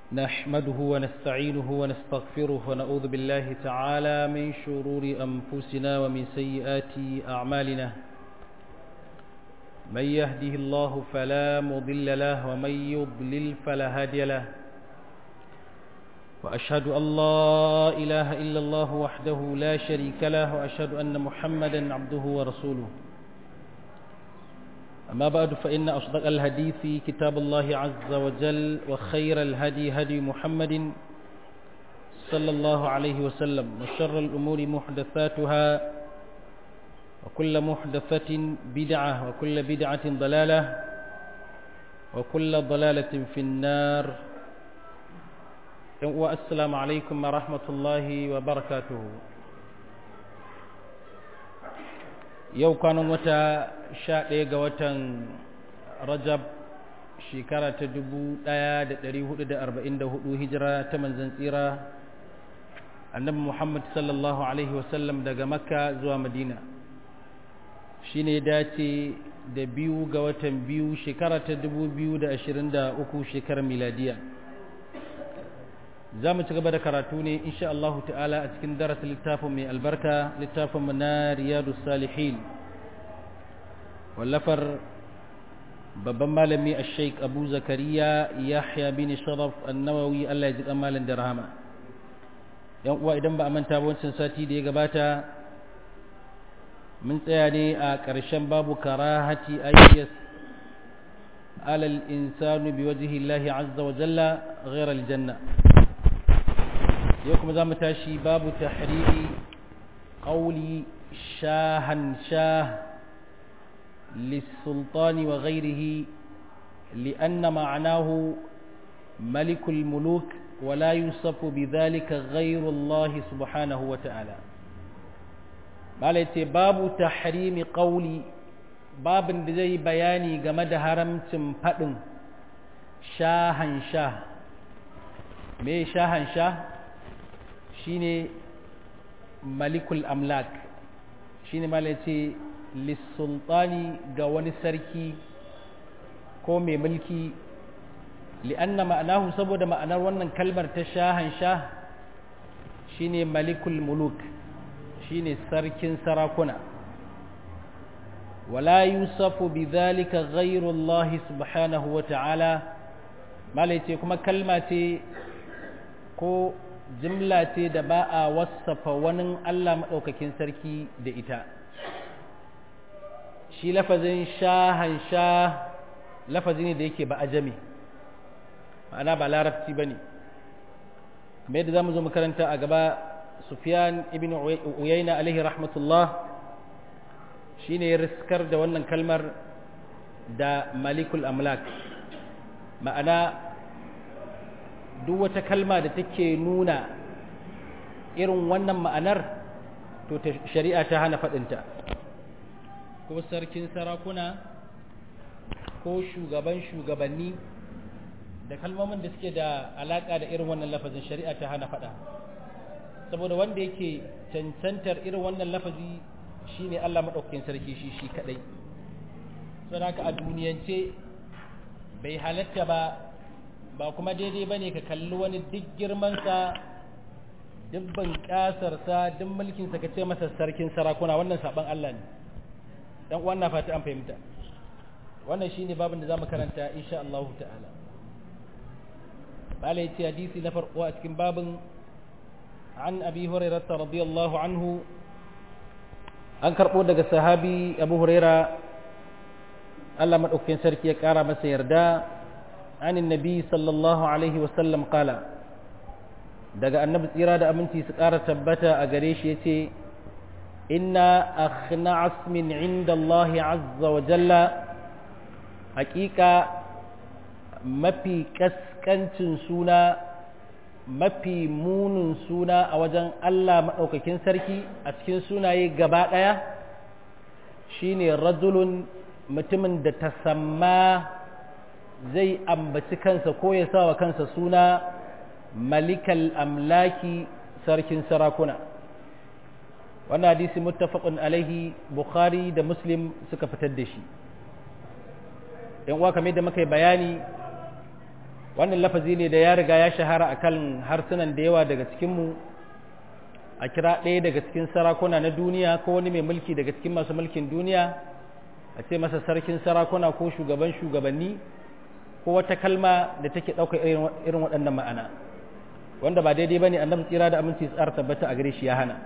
نحمده ونستعينه ونستغفره ونعوذ بالله تعالى من شرور أنفسنا ومن سيئات أعمالنا من يهده الله فلا مضل له ومن يضلل فلا هادي له وأشهد أن لا إله إلا الله وحده لا شريك له وأشهد أن محمدا عبده ورسوله أما بعد فإن أصدق الحديث كتاب الله عز وجل وخير الهدي هدي محمد صلى الله عليه وسلم وشر الأمور محدثاتها وكل محدثة بدعة وكل بدعة ضلالة وكل ضلالة في النار والسلام عليكم ورحمة الله وبركاته yau kwanan wata sha ɗaya ga watan rajab shekara ta dubu ɗaya da ɗari hudu da arba'in da hudu hijira ta manzan tsira annabi muhammad sallallahu alaihi wasallam daga makka zuwa madina shi ne dace da biyu ga watan biyu shekara ta dubu biyu da ashirin da uku shekarar miladiya za mu ci gaba da karatu ne insha Allah ta'ala a cikin darasa littafin mai albarka littafin mu na riyadu salihin wallafar babban malami a sheik abu zakariya yahya bin sharaf annawawi Allah ya ji dan malam da rahama yan uwa idan ba a manta ba wancan sati da ya gabata mun tsaya ne a ƙarshen babu karahati ayyas alal insanu biwajhi Allah azza wa jalla ghayra aljanna yau kuma za mu tashi babu tahriri ƙauli shahan shah lissultani wa ghairihi li'anna ma'anahu malikul muluk ولا يوصف بذلك غير الله سبحانه وتعالى malaita babu tahrimi ƙauli babin da zai bayani game da haramcin faɗin shahan sha me shahan sha shine malikul amlak shine mala ce lissultani ga wani sarki ko mai mulki li'anna ma'anahu saboda ma'anar wannan kalmar ta shahan sha shine malikul muluk shine sarkin sarakuna wala yusafu bidhalika ghayru Allah subhanahu wa ta'ala mala ce kuma kalma ce ko jimla ce da ba a wasafa wani Allah maɗaukakin sarki da ita shi lafazin shahan sha lafazi ne da yake ba ajami ma'ana ba larabci ba ne mai da za mu zo makaranta a gaba sufyan ibn uyayna alaihi rahmatullah shi ne riskar da wannan kalmar da malikul amlak ma'ana duk wata kalma da take nuna irin wannan ma'anar to shari'a ta hana faɗinta ko sarkin sarakuna ko shugaban shugabanni da kalmomin da suke da alaƙa da irin wannan lafazin shari'a ta hana faɗa saboda wanda yake cancantar irin wannan lafazi shine Allah maɗaukakin sarki shi shi kaɗai saboda a duniyance bai halatta ba ba kuma daidai ba ne ka kalli wani duk girmansa duk bunƙasarsa duk mulkinsa ka ce masa sarkin sarakuna wannan saɓon Allah ne dan uwan na fata an fahimta wannan shine babin da zamu karanta insha Allah ta'ala bala yace hadisi na farko a cikin babin an abi hurairah radiyallahu anhu an karbo daga sahabi abu hurairah Allah madaukakin sarki ya kara masa yarda عن النبي صلى الله عليه وسلم قال daga annabi tsira da aminci su ƙara tabbata a gare shi yace inna akhna asmin inda Allah azza wa jalla haƙiƙa mafi kaskancin suna mafi munin suna a wajen Allah maɗaukakin sarki a cikin sunaye gaba ɗaya shine rajulun mutumin da ta samma zai ambaci kansa ko ya sa wa kansa suna malikal amlaki sarkin sarakuna wannan hadisi muttafaqun alaihi bukhari da muslim suka fitar da shi yan uwa kamar da muka yi bayani wannan lafazi ne da ya riga ya shahara akan harsunan da yawa daga cikinmu a kira ɗaya daga cikin sarakuna na duniya ko wani mai mulki daga cikin masu mulkin duniya a ce masa sarkin sarakuna ko shugaban shugabanni ko wata kalma da take ɗaukar irin waɗannan ma'ana wanda ba daidai ba ne annabi tsira da aminci tsara tabbata a gare shi ya hana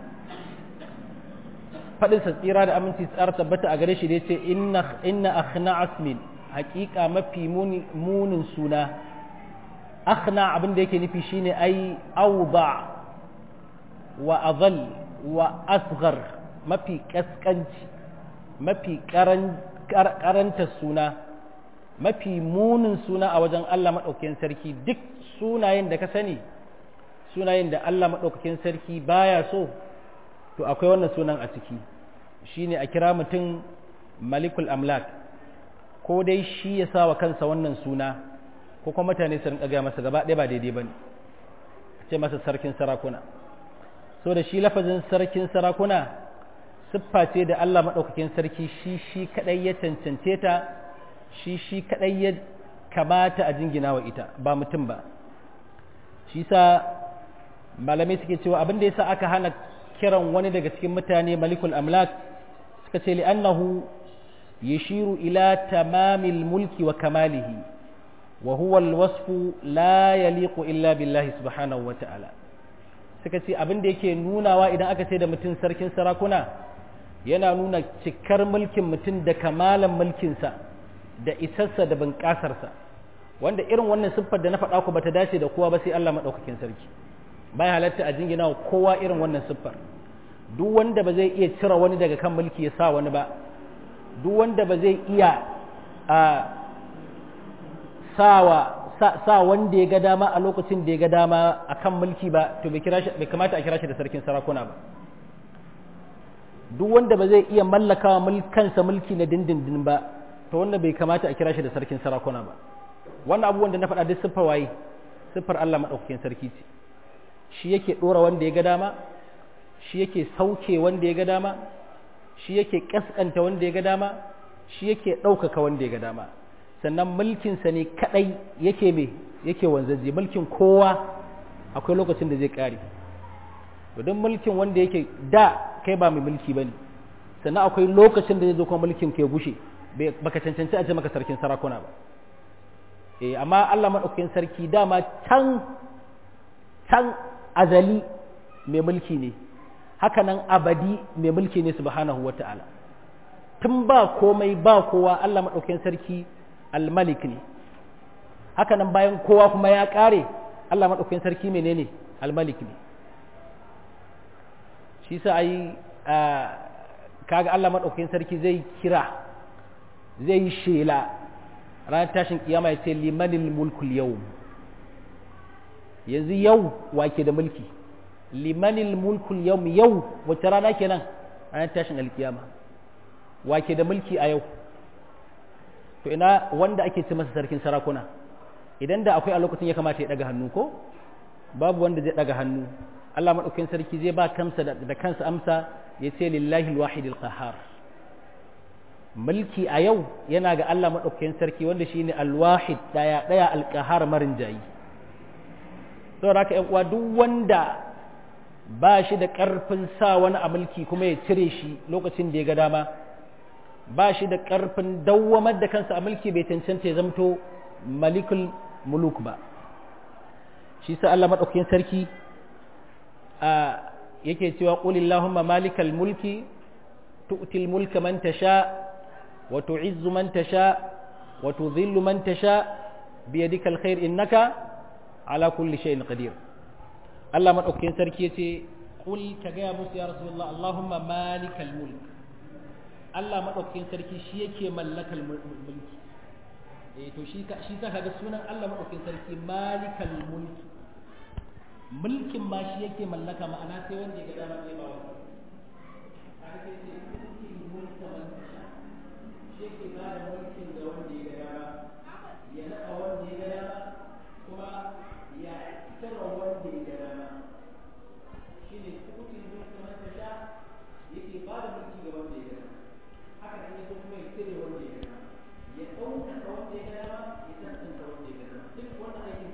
faɗinsa tsira da aminci tsara tabbata a gare shi da ya ce inna akhna asmin haƙiƙa mafi munin suna akhna abin da yake nufi shine ai auba wa azal wa asghar mafi kaskanci mafi karanta suna mafi munin suna a wajen Allah maɗaukakin sarki duk sunayen da ka sani sunayen da Allah maɗaukakin sarki baya so to akwai wannan sunan a ciki shine a kira mutum malikul amlak ko dai shi ya sa wa kansa wannan suna ko kuma mutane su rinka gaya masa gaba ɗaya ba daidai ba ne a ce masa sarkin sarakuna so da shi lafazin sarkin sarakuna siffa ce da Allah maɗaukakin sarki shi shi kaɗai ya cancance ta shi shi kaɗai ya kamata a jingina wa ita ba mutum ba shi sa malamai suke cewa abin da yasa aka hana kiran wani daga cikin mutane malikul amlak suka ce li'annahu yashiru ila tamamil mulki wa kamalihi wa huwa alwasfu la yaliqu illa billahi subhanahu wa ta'ala suka ce abin da yake nunawa idan aka ce da mutum sarkin sarakuna yana nuna cikar mulkin mutum da kamalan mulkinsa da isarsa da bunƙasarsa wanda irin wannan siffar da na faɗa ku bata dace da kowa ba sai Allah maɗaukakin sarki bai halatta a jingina wa kowa irin wannan siffar duk wanda ba zai iya cire wani daga kan mulki ya sa wani ba duk wanda ba zai iya a sawa sa wanda ya ga dama a lokacin da ya ga dama a kan mulki ba to bai kamata a kira shi da sarkin sarakuna ba duk wanda ba zai iya mallakawa kansa mulki na dindindin ba to wanda bai kamata a kira shi da sarkin sarakuna ba wannan abubuwan da na faɗa duk siffar waye siffar Allah maɗaukakin sarki ce shi yake ɗora wanda ya ga dama shi yake sauke wanda ya ga dama shi yake ƙasƙanta wanda ya ga dama shi yake ɗaukaka wanda ya ga dama sannan mulkinsa ne kaɗai yake me yake wanzaje mulkin kowa akwai lokacin da zai ƙare don mulkin wanda yake da kai ba mai mulki ba ne sannan akwai lokacin da zai zo kuma mulkin ke gushe baka cancanci a ce maka sarkin sarakuna ba eh amma Allah maɗaukakin sarki dama can can azali mai mulki ne haka nan abadi mai mulki ne subhanahu wata'ala tun ba komai ba kowa Allah maɗaukakin sarki almalik ne haka nan bayan kowa kuma ya ƙare Allah maɗaukakin sarki menene almalik ne shi sa ai kaga Allah maɗaukakin sarki zai kira zai yi shela ranar tashin kiyama ya ce limanil mulkul yau yanzu yau wake da mulki limanil mulkul yau yau wacce rana kenan ranar tashin alkiyama wake da mulki a yau to ina wanda ake ce masa sarkin sarakuna idan da akwai a lokacin ya kamata ya daga hannu ko babu wanda zai daga hannu Allah maɗaukakin sarki zai ba kansa da kansa amsa ya ce lillahi alwahidil qahar mulki a yau yana ga Allah maɗaukakin sarki wanda shine alwahid daya daya alqahar marin jayi saboda haka ƴan uwa duk wanda ba shi da ƙarfin sa wani a mulki kuma ya cire shi lokacin da ya ga dama ba shi da ƙarfin dawwamar da kansa a mulki bai cancanta ya zamto malikul muluk ba shi sa Allah maɗaukakin sarki a yake cewa qulillahumma malikal mulki tu'til mulka man tasha wa tu'izzu man tasha wa tudhillu man tasha biyadika alkhair innaka ala kulli shay'in qadir Allah maɗaukakin sarki yace qul ka ga musu ya rasulullah allahumma malikal mulk Allah maɗaukakin sarki shi yake mallakal mulki eh to shi ka shi ka ga sunan Allah maɗaukakin sarki malikal mulki mulkin ma shi yake mallaka ma'ana sai wanda ya ga dama sai ba wani aka ce mulkin mulka man tasha shi yake ba da mulkin da wanda ya ga dama ya naɗa wanda ya ga dama kuma ya tsara wanda ya ga dama shi ne mulkin mulka man tasha yake ba da mulki ga wanda ya ga dama haka ne ya kuma ya tsere wanda ya ga dama ya ɗaukaka wanda ya ga dama ya tantance wanda ya ga dama duk wannan aikin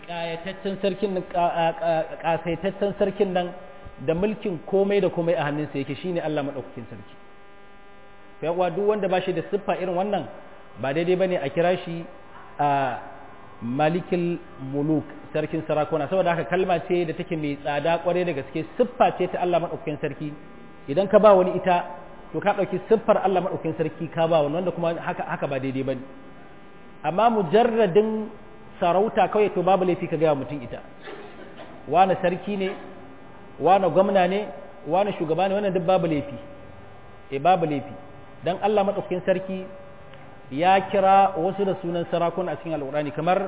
ƙayataccen sarkin nan ƙasaitaccen sarkin nan da mulkin komai da komai a hannunsa yake shine Allah madaukakin sarki fa yawa duk wanda ba shi da siffa irin wannan ba daidai bane a kira shi a malikul muluk sarkin sarakuna saboda haka kalma ce da take mai tsada kware da gaske siffa ce ta Allah madaukakin sarki idan ka ba wani ita to ka dauki siffar Allah madaukakin sarki ka ba wani wanda kuma haka haka ba daidai bane amma mujarradin sarauta kawai to babu laifi ka gaya mutum ita wani sarki ne wani gwamna ne wani shugaba ne wannan duk babu laifi e babu laifi dan Allah madaukakin sarki ya kira wasu da sunan sarakuna a cikin alqur'ani kamar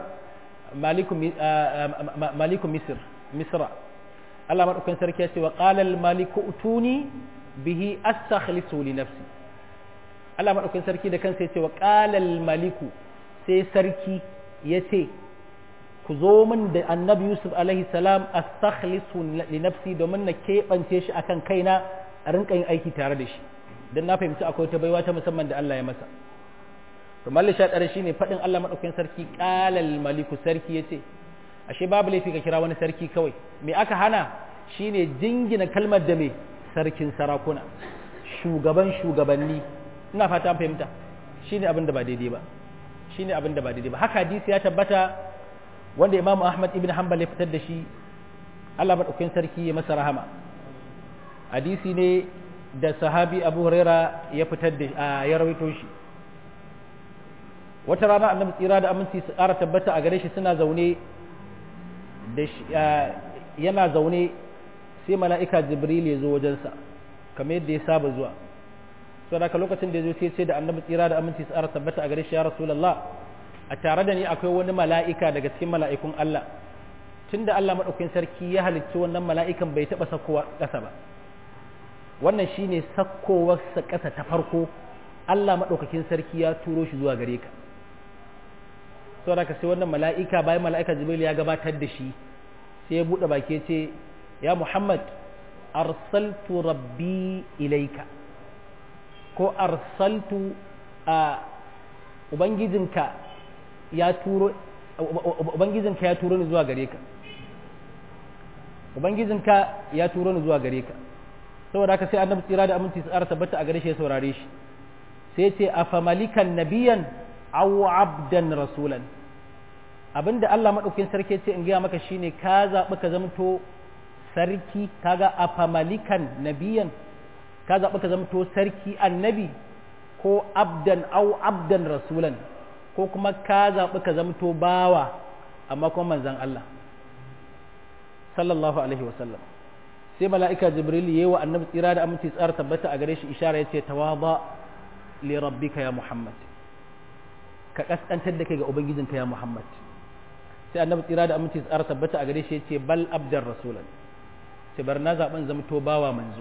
maliku misr misra Allah madaukakin sarki ya ce wa qala al maliku utuni bihi astakhlisu li nafsi Allah madaukakin sarki da kansa ya ce wa qala al maliku sai sarki ya ce ku zo min da annabi yusuf alaihi salam astakhlisu li nafsi domin na keɓance shi akan kaina a rinka yin aiki tare da shi don na fahimci akwai ta baiwa ta musamman da Allah ya masa to malli sha ɗara shine faɗin Allah maɗaukakin sarki ƙalal maliku sarki ya ce ashe babu laifi ka kira wani sarki kawai me aka hana shine jingina kalmar da me sarkin sarakuna shugaban shugabanni ina fata an fahimta shine abin da ba daidai ba shine abin da ba daidai ba haka hadisi ya tabbata wanda Imam Ahmad ibn Hanbal ya fitar da shi Allah madaukakin sarki ya masa rahama hadisi ne da sahabi Abu Huraira ya fitar da ya rawaito shi wata rana annabi tsira da aminci su ƙara tabbata a gare shi suna zaune da yana zaune sai mala'ika Jibril ya zo wajensa kamar yadda ya saba zuwa saboda lokacin da ya zo sai ce da annabi tsira da aminci su ƙara tabbata a gare shi ya rasulullah a tare da ni akwai wani mala'ika daga cikin mala'ikun Allah tun da Allah maɗaukin sarki ya halicci wannan mala'ikan bai taɓa sakkowa ƙasa ba wannan shi ne sakkowarsa ƙasa ta farko Allah maɗaukakin sarki ya turo shi zuwa gare ka sau da ka sai wannan mala'ika bayan mala'ika jibril ya gabatar da shi sai ya buɗe baki ce ya muhammad arsaltu rabbi ilaika ko arsaltu a ubangijinka ya turo ubangijinka ya turo ni zuwa gare ka ubangijinka ya turo ni zuwa gare ka saboda haka sai annabi tsira da aminci tsara tabbata a gare shi ya saurare shi sai ce afa malikan nabiyan aw abdan rasulan abinda Allah madaukakin sarki ce in gaya maka shine ka zabi ka zamto sarki kaga afa malikan nabiyan ka zabi ka zamto sarki annabi ko abdan aw abdan rasulan ko kuma ka zaɓi ka zamto bawa amma kuma manzan Allah sallallahu alaihi wasallam sai mala'ika jibril yayi wa annabi tsira da aminci tsara tabbata a gare shi ishara yace tawaba li rabbika ya muhammad ka kaskantar da kai ga ubangijinka ya muhammad sai annabi tsira da aminci tsara tabbata a gare shi yace bal abdar rasulan sai bar na zaben zamto bawa manzo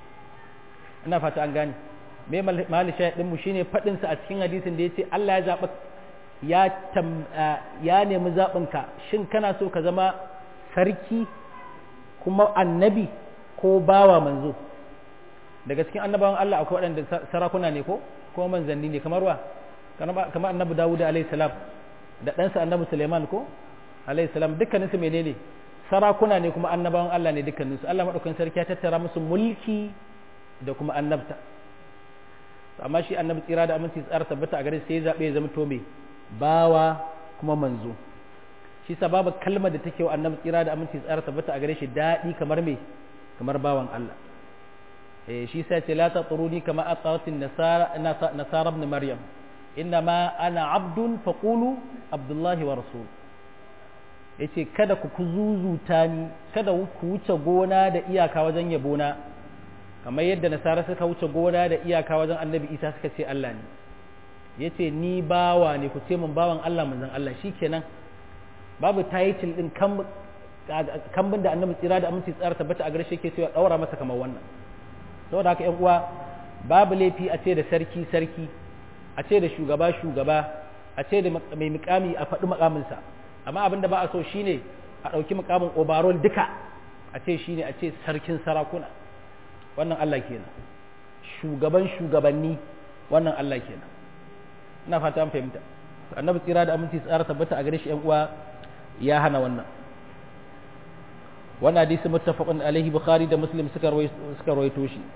ina fata an gane me mali shahidin mu shine fadin sa a cikin hadisin da yace Allah ya zaba ya ya nemi zabin ka shin kana so ka zama sarki kuma annabi ko bawa manzo daga cikin annabawan Allah akwai waɗanda sarakuna ne ko ko manzanni ne kamar wa kamar annabi Dawud alayhi salam da ɗansa annabi Suleiman ko alayhi salam dukkanin su menene sarakuna ne kuma annabawan Allah ne dukkanin su Allah madaukakin sarki ya tattara musu mulki da kuma annabta amma shi annabi tsira da aminci tsara tabbata a gare sai ya zabe ya zama to me bawa kuma manzo shi sa babu kalmar da take wa annabi tsira da aminci tsara tabbata a gare shi daɗi kamar me kamar bawan Allah eh shi sa ce la tatruni kama atawatin nasara nasara ibn maryam innama ana abdun faqulu abdullahi wa rasul yace kada ku kuzuzuta ni kada ku wuce gona da iyaka wajen yabona kamar yadda nasara suka wuce gona da iyaka wajen annabi isa suka ce Allah ne yace ni bawa ne ku ce mun bawan Allah manzon Allah shikenan babu title din kambin da annabi tsira da aminci tsara tabbata a gare shi ke cewa daura masa kamar wannan saboda haka yan uwa babu laifi a ce da sarki sarki a ce da shugaba shugaba a ce da mai mukami a faɗi mukaminsa amma abin da ba a so shine a ɗauki mukamin overall duka a ce shine a ce sarkin sarakuna wannan Allah kenan shugaban shugabanni wannan Allah kenan ina fata an fahimta annabi tsira da aminci tsara tabbata a gare shi yan uwa ya hana wannan wannan hadisi muttafaqun alaihi bukhari da muslim suka suka rawaito shi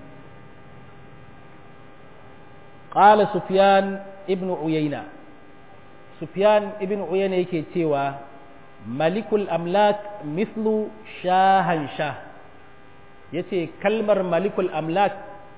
qala sufyan ibn uyayna sufyan ibn uyayna yake cewa malikul amlak mithlu shahan shah yace kalmar malikul amlak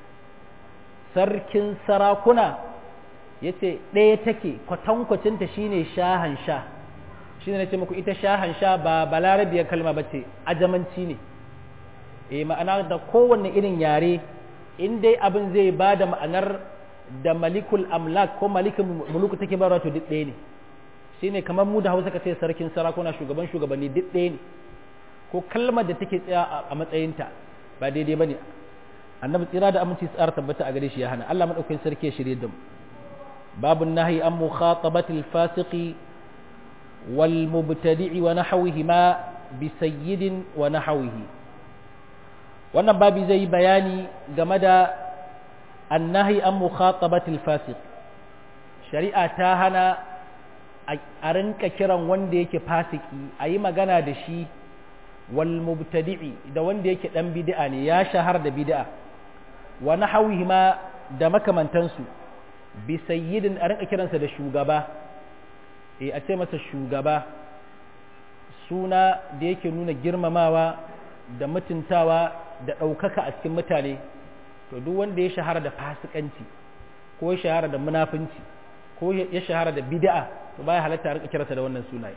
sarkin sarakuna yace ɗaya take kwatankwacinta shine shahan sha shine nace muku ita shahan sha ba balarabiyar kalma bace ajamanci ne eh ma'ana da kowanne irin yare in dai abin zai ba da ma'anar da malikul amlak ko malikin muluku take ba to duk ɗaya ne shine kamar mu da hausa ka ce sarkin sarakuna shugaban shugabanni duk ɗaya ne ko kalmar da take tsaya a matsayinta ba daidai ba ne annabi tsira da aminci tsara tabbata a gare shi ya hana Allah madaukakin sarki ya shirye da mu babu nahi an mukhatabatil fasiqi wal mubtadi'i wa nahwihi ma bi sayyidin wa nahwihi wannan babi zai yi bayani game da annahi an mukhatabatil fasiq shari'a ta hana a rinka kiran wanda yake fasiki a yi magana da shi wal mubtadi'i da wanda yake dan bid'a ne ya shahar da bid'a wa nahwihi ma da makamantansu bi sayyidin a rinka kiransa da shugaba eh a ce masa shugaba suna da yake nuna girmamawa da mutuntawa da ɗaukaka a cikin mutane to duk wanda ya shahara da fasikanci ko ya shahara da munafunci ko ya shahara da bid'a to baya halatta a rika kiransa da wannan sunaye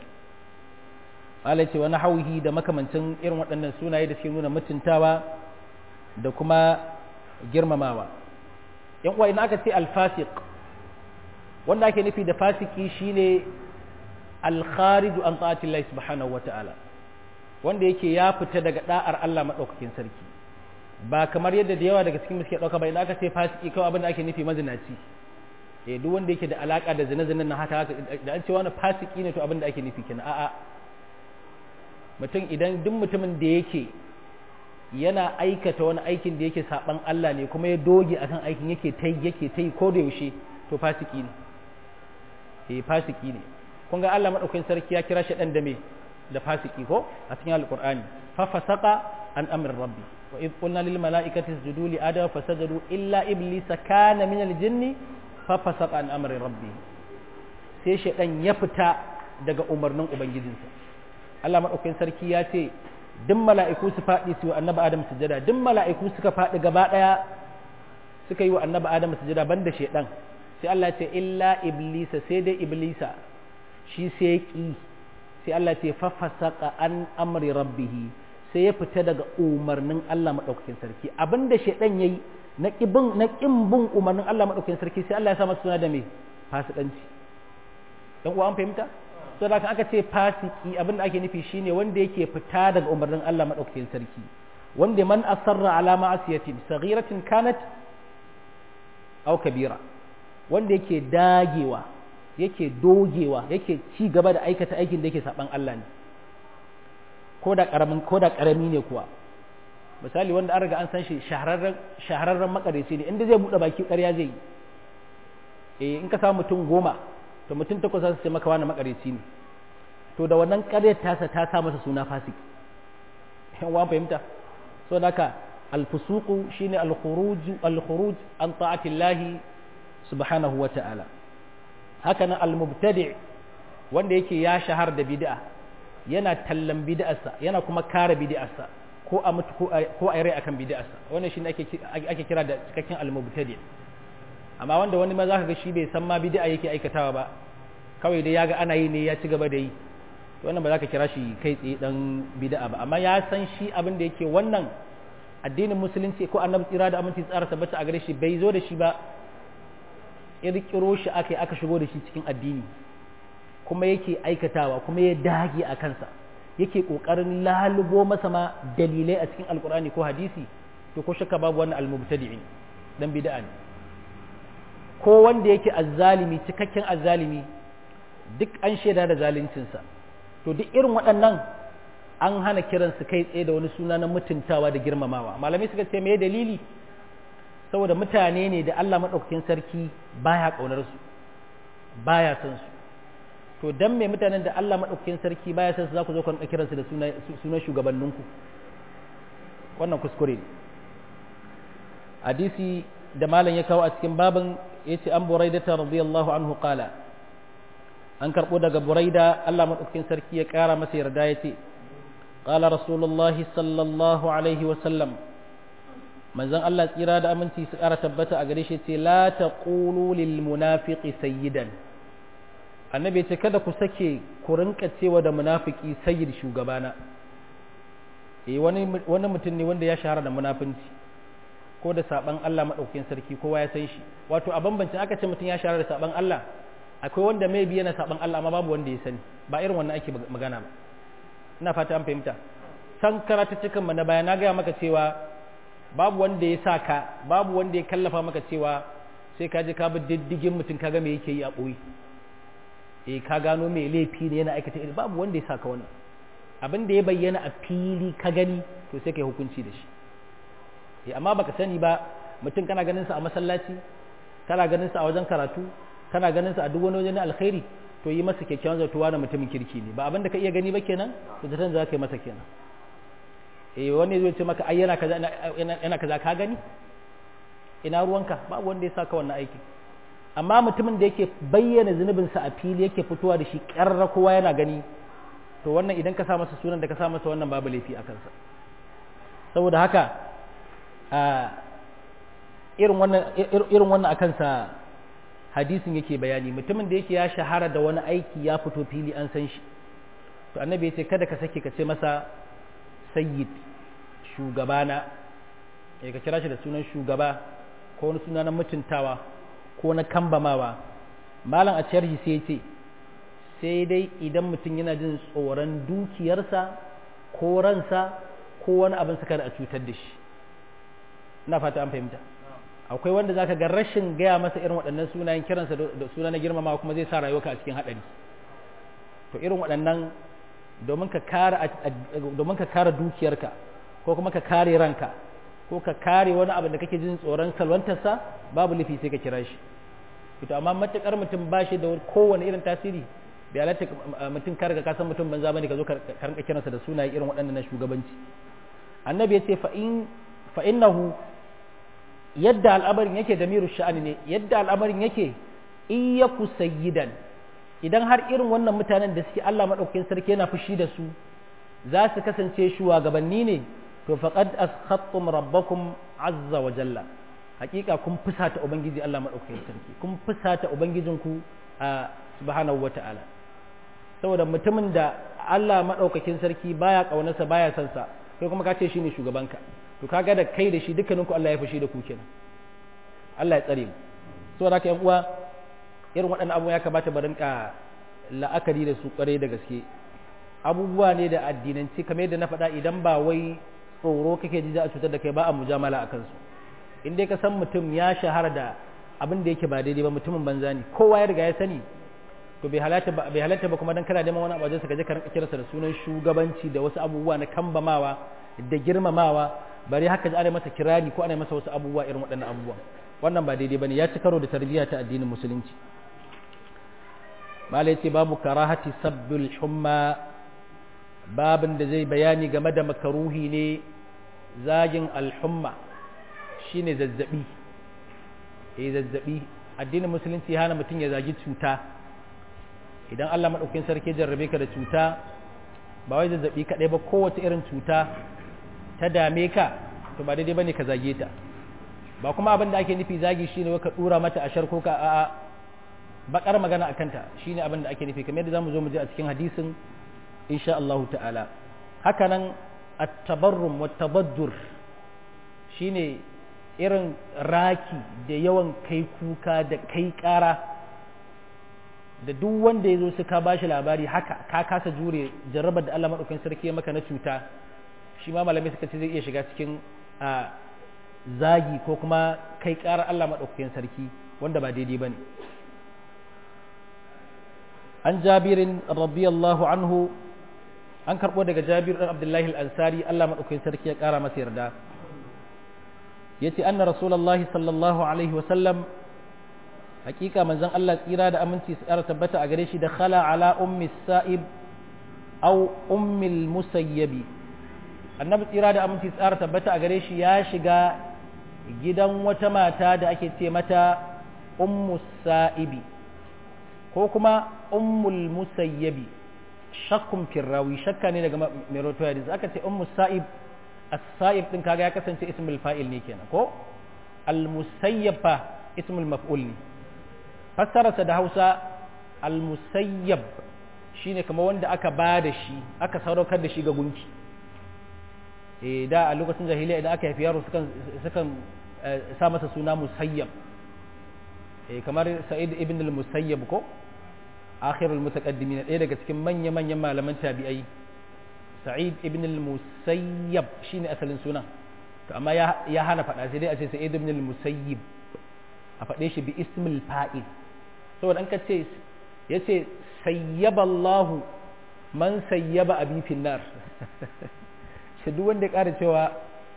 Allah ce wani hauhi da makamancin irin waɗannan sunaye da suke nuna mutuntawa da kuma girmamawa yan uwa idan aka ce alfasiq wanda ake nufi da fasiki shine alkhariju an ta'ati Allah subhanahu wata'ala wanda yake ya fita daga da'ar Allah madaukakin sarki ba kamar yadda da yawa daga cikin suke dauka ba idan aka ce fasiki kawai abin da ake nufi mazinaci eh duk wanda yake da alaka da zina-zinan na haka da an ce wani fasiki ne to abin da ake nufi kenan a'a mutum idan duk mutumin da yake yana aikata wani aikin da yake saban Allah ne kuma ya doge akan aikin yake ta yake ta ko da yaushe to fasiki ne eh fasiki ne kun ga Allah madaukakin sarki ya kira shi dan da me da fasiki ko a cikin alqur'ani fa fasaqa an amr rabbi wa id qulna lil malaikati isjudu li adama fasajadu illa iblisa kana min al jinni fa fasaqa an amri rabbi sai shaydan ya fita daga umarnin ubangijinsa Allah madaukakin sarki ya ce duk mala'iku su faɗi su wa annabi Adam sujada duk mala'iku suka faɗi gaba ɗaya suka yi wa annabi Adam sujada banda shaydan sai Allah ya ce illa iblisa sai dai iblisa shi sai ki sai Allah ce fa fasaqa an amri rabbih sai ya fita daga umarnin Allah madaukakin sarki abinda shaydan yayi na kibin na kin bin umarnin Allah madaukakin sarki sai Allah ya sa masa suna da me fasikanci dan uwa an fahimta so da aka ce fasiki abin da ake nufi shine wanda yake fita daga umarnin Allah madaukakin sarki wanda man asarra ala ma'asiyatin saghiratin kanat aw kabira wanda yake dagewa yake dogewa yake ci gaba da aikata aikin da yake saban Allah ne ko da karamin ko da karami ne kuwa misali wanda an riga an san shi shahararren shahararren makareci ne inda zai bude baki ƙarya zai yi eh in ka samu mutum goma to mutum takwas za su ce maka wani makareci ne to da wannan ƙaryar tasa ta sa masa suna fasiki yan wa fahimta so naka alfusuqu shine alkhuruj alkhuruj an ta'ati Allah subhanahu wa ta'ala haka nan almubtadi' wanda yake ya shahar da bid'a yana tallan bid'arsa yana kuma kare bid'arsa ko a mutu ko a rai akan bid'arsa wannan shine ake ake kira da cikakken almubtadi' amma wanda wani ma za ka ga shi bai san ma bid'a yake aikatawa ba kawai dai ya ga ana yi ne ya ci gaba da yi to wannan ba za ka kira shi kai tsaye dan bid'a ba amma ya san shi abin da yake wannan addinin musulunci ko annabi tsira da aminci tsara tabbata a gare shi bai zo da shi ba kirkiro shi aka aka shigo da shi cikin addini kuma yake aikatawa kuma ya dage a kansa yake kokarin lalubo masa ma dalilai a cikin alkur'ani ko hadisi to ko shakka babu wannan almubtadi'in dan bid'a ne ko wanda yake azzalimi cikakken azzalimi duk an shaida da zaluncinsa to duk irin waɗannan an hana kiransu kai tsaye da wani suna na mutuntawa da girmamawa malamai suka ce me dalili saboda mutane ne da Allah maɗaukakin sarki baya ƙaunar su baya son su to to dan me mutanen da Allah madaukakin sarki baya san su za ku zo ku kiransu da sunan shugabanninku wannan kuskure ne hadisi da malam ya kawo a cikin babin yace an buraidata radiyallahu anhu qala an karbo daga buraida Allah madaukakin sarki ya kara masa yarda yace qala rasulullahi sallallahu alaihi wa sallam manzon Allah tsira da aminci su kara tabbata a gare shi yace la taqulu lil munafiqi sayyidan annabi yace kada ku sake ku rinka cewa da munafiki sayyid shugabana eh wani wani mutum ne wanda ya shahara da munafinci ko da saban Allah maɗaukakin sarki kowa ya san shi wato a bambancin aka ce mutum ya shahara da saban Allah akwai wanda mai biya na saban Allah amma babu wanda ya sani ba irin wannan ake magana ba ina fata an fahimta san karatu cikin na baya na gaya maka cewa babu wanda ya sa ka babu wanda ya kallafa maka cewa sai ka je ka bi diddigin mutum ka ga me yake yi a ɓoye eh ka gano me laifi ne yana aikata iri babu wanda ya sa ka wannan abin da ya bayyana a fili ka gani to sai ka yi hukunci da shi amma baka sani ba mutum kana ganin sa a masallaci kana ganin sa a wajen karatu kana ganin sa a duk wani wajen alkhairi to yi masa kyakkyawan zatuwa na mutumin kirki ne ba abin da ka iya gani ba kenan to zaton za ka yi masa kenan eh wani zai ce maka ai yana kaza yana kaza ka gani ina ruwanka babu wanda ya saka wannan aikin amma mutumin da yake bayyana zunubin sa a fili yake fitowa da shi ƙarra kowa yana gani to wannan idan ka sa masa sunan da ka sa masa wannan babu laifi a kansa saboda haka irin wannan irin wannan akan sa hadisin yake bayani mutumin da yake ya shahara da wani aiki ya fito fili an san shi to annabi yace kada ka sake ka ce masa sayyid shugabana ya ka kira shi da sunan shugaba ko wani suna na mutuntawa ko na kambamawa malam a sharhi sai ce sai dai idan mutum yana jin tsoron dukiyarsa ko ransa ko wani abin suka da a cutar da shi ina fata an fahimta akwai wanda zaka ga rashin gaya masa irin waɗannan sunayen kiransa da suna na girmama kuma zai sa rayuwarka a cikin haɗari to irin waɗannan domin ka kare domin ka kare dukiyarka ko kuma ka kare ranka ko ka kare wani abu da kake jin tsoron salwantarsa babu lifi sai ka kira shi to amma matukar mutum ba shi da kowane irin tasiri bai halatta mutum ka riga ka san mutum banza bane ka zo ka rinka kiransa da sunaye irin waɗannan na shugabanci annabi ya ce fa in fa innahu yadda al'amarin yake da miru sha'ani ne yadda al'amarin yake iyaku sayyidan idan har irin wannan mutanen da suke Allah madaukakin sarki yana fushi da su za su kasance shugabanni ne to faqad askhattum rabbakum azza wa jalla hakika kun fusata ubangiji Allah madaukakin sarki kun fusata ubangijinku a subhanahu wata'ala saboda mutumin da Allah madaukakin sarki baya kaunarsa baya son sa kai kuma ka ce shine shugabanka to kaga da kai da shi dukkaninku Allah ya fushi da ku kenan Allah ya tsare mu saboda haka yan uwa irin waɗannan abubuwa ya kamata ba rinka la'akari da su kware da gaske abubuwa ne da addinanci kamar yadda na faɗa idan ba wai tsoro kake ji za a cutar da kai ba a mujamala a kansu in dai ka san mutum ya shahara da abin da yake ba daidai ba mutumin banza ne kowa ya riga ya sani to bai halatta ba bai halatta ba kuma dan kana neman wani abu ka je ka rinka kiransa da sunan shugabanci da wasu abubuwa na kambamawa da girmamawa bari haka ji ana masa kirari ko ana masa wasu abubuwa irin waɗannan abubuwa wannan ba daidai bane ya ci karo da tarbiyya ta addinin musulunci malai ce babu karahati sabbul humma babin da zai bayani game da makaruhi ne zagin alhumma shine zazzabi eh zazzabi addinin musulunci ya hana mutum ya zagi cuta idan Allah madaukakin sarki jarrabe ka da cuta ba wai zazzabi kadai ba kowace irin cuta ta dame ka to ba daidai bane ka zage ta ba kuma abin da ake nufi zagi shine ka dura mata ashar ko ka a'a bakar magana akan ta shine abin da ake nufi kamar yadda zamu zo mu ji a cikin hadisin insha Allah ta'ala haka nan at-tabarrum wa tabaddur shine irin raki da yawan kai kuka da kai kara da duk wanda ya zo su ka bashi labari haka ka kasa jure jarrabar da Allah madaukakin sarki ya maka na cuta shi ma malamai suka ce zai iya shiga cikin a zagi ko kuma kai ƙarar Allah maɗaukakin sarki wanda ba daidai ba ne an jabirin radiyallahu anhu an karɓo daga jabir ɗan abdullahi al'ansari Allah maɗaukakin sarki ya ƙara masa yarda ya ce anna rasulallahi sallallahu alaihi wasallam hakika manzon Allah tsira da aminci su ƙara tabbata a gare shi da khala ala ummi sa'ib aw ummil musayyabi annabi tsira da aminci su ƙara tabbata a gare shi ya shiga gidan wata mata da ake ce mata ummu sa'ibi ko kuma ummul musayyabi shakkun firrawi shakka ne daga mai roto hadis aka ce ummu sa'ib as-sa'ib din kaga ya kasance ismul fa'il ne kenan ko al-musayyab fa ismul maf'ul ne fassararsa da Hausa al-musayyab shine kamar wanda aka ba da shi aka sadaukar da shi ga gunki eh da a lokacin jahiliya idan aka haifi yaro sukan sukan sa masa suna musayyab eh kamar sa'id ibn al-musayyab ko akhirul mutaqaddimin ɗaya daga cikin manya manyan malaman tabi'ai sa'id ibn al-musayyab shine asalin sunan to amma ya ya hana faɗa sai dai a ce sa'id ibn al-musayyib a faɗe shi bi ismil fa'il saboda an ka ce yace sayyaba Allah man sayyaba abi finnar shi duk wanda ya ƙara cewa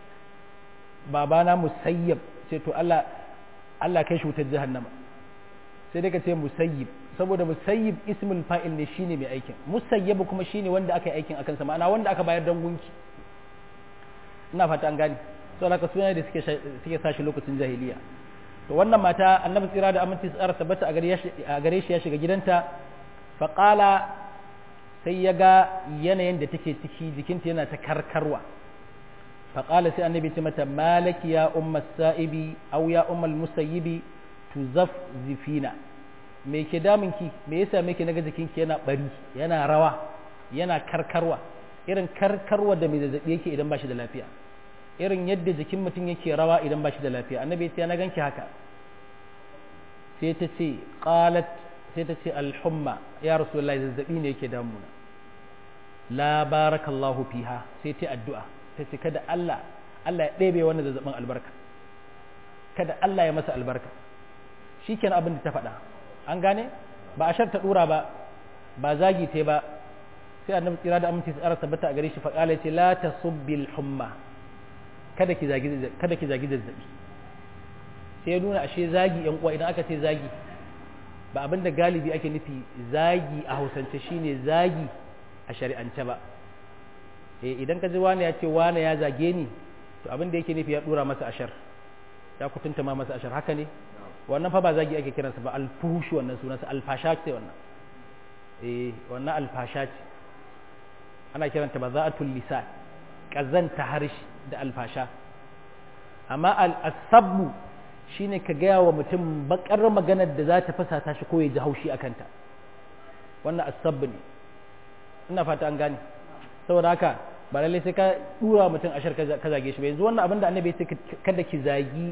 babana musayyab ce to Allah Allah kai shi wutar jahannama sai dai ka ce musayyib saboda musayyib ismul fa'il ne shine mai aikin musayyab kuma shine wanda aka yi aikin akan sa ma'ana wanda aka bayar dan gunki ina fata an gane to haka suna da suke suke sashi lokacin jahiliya to wannan mata annabi tsira da aminci tsara tabbata a gare shi ya shiga gidanta fa qala sai ya ga yanayin da take ciki jikinta yana ta karkarwa fa qala sai annabi ce mata malaki ya umma sa'ibi aw ya ummal musayyibi tuzaffzifina me ke damunki me yasa me ke naga jikinki yana bari yana rawa yana karkarwa irin karkarwa da mai zazzabi yake idan bashi da lafiya irin yadda jikin mutum yake rawa idan bashi da lafiya annabi ya ce na ganki haka sai ta ce qalat sai ta ce alhumma ya rasulullahi zazzabi ne yake damuna la barakallahu fiha sai ta addu'a ta ce kada Allah Allah ya ɗebe wannan zazzabin albarka kada Allah ya masa albarka shikenan abin da ta faɗa an gane ba a sharta dura ba ba zagi te ba sai annabi tsira da aminci tsara tabbata a gare shi faqala ce la tasubbil humma kada ki zagi kada ki zagi zazzabi sai ya nuna ashe zagi yan uwa idan aka ce zagi ba abin da galibi ake nufi zagi a hausance shine zagi a shari'ance ba eh idan ka ji wani ya ce wani ya zage ni to abin da yake nufi ya dura masa ashar ya kutunta ma masa ashar haka ne wannan fa ba zagi ake kiransa ba alfushi wannan sunansa alfasha ce wannan eh wannan alfasha ce ana kiranta ba za'atul lisan kazanta harshe da alfasha amma al-asabbu shine ka gaya wa mutum bakar maganar da za ta fasata shi ko ya ji haushi akan ta wannan asabbu ne ina fata an gane saboda haka ba lallai sai ka dura mutum ashar ka zage shi ba yanzu wannan abin da annabi ya ce kada ki zagi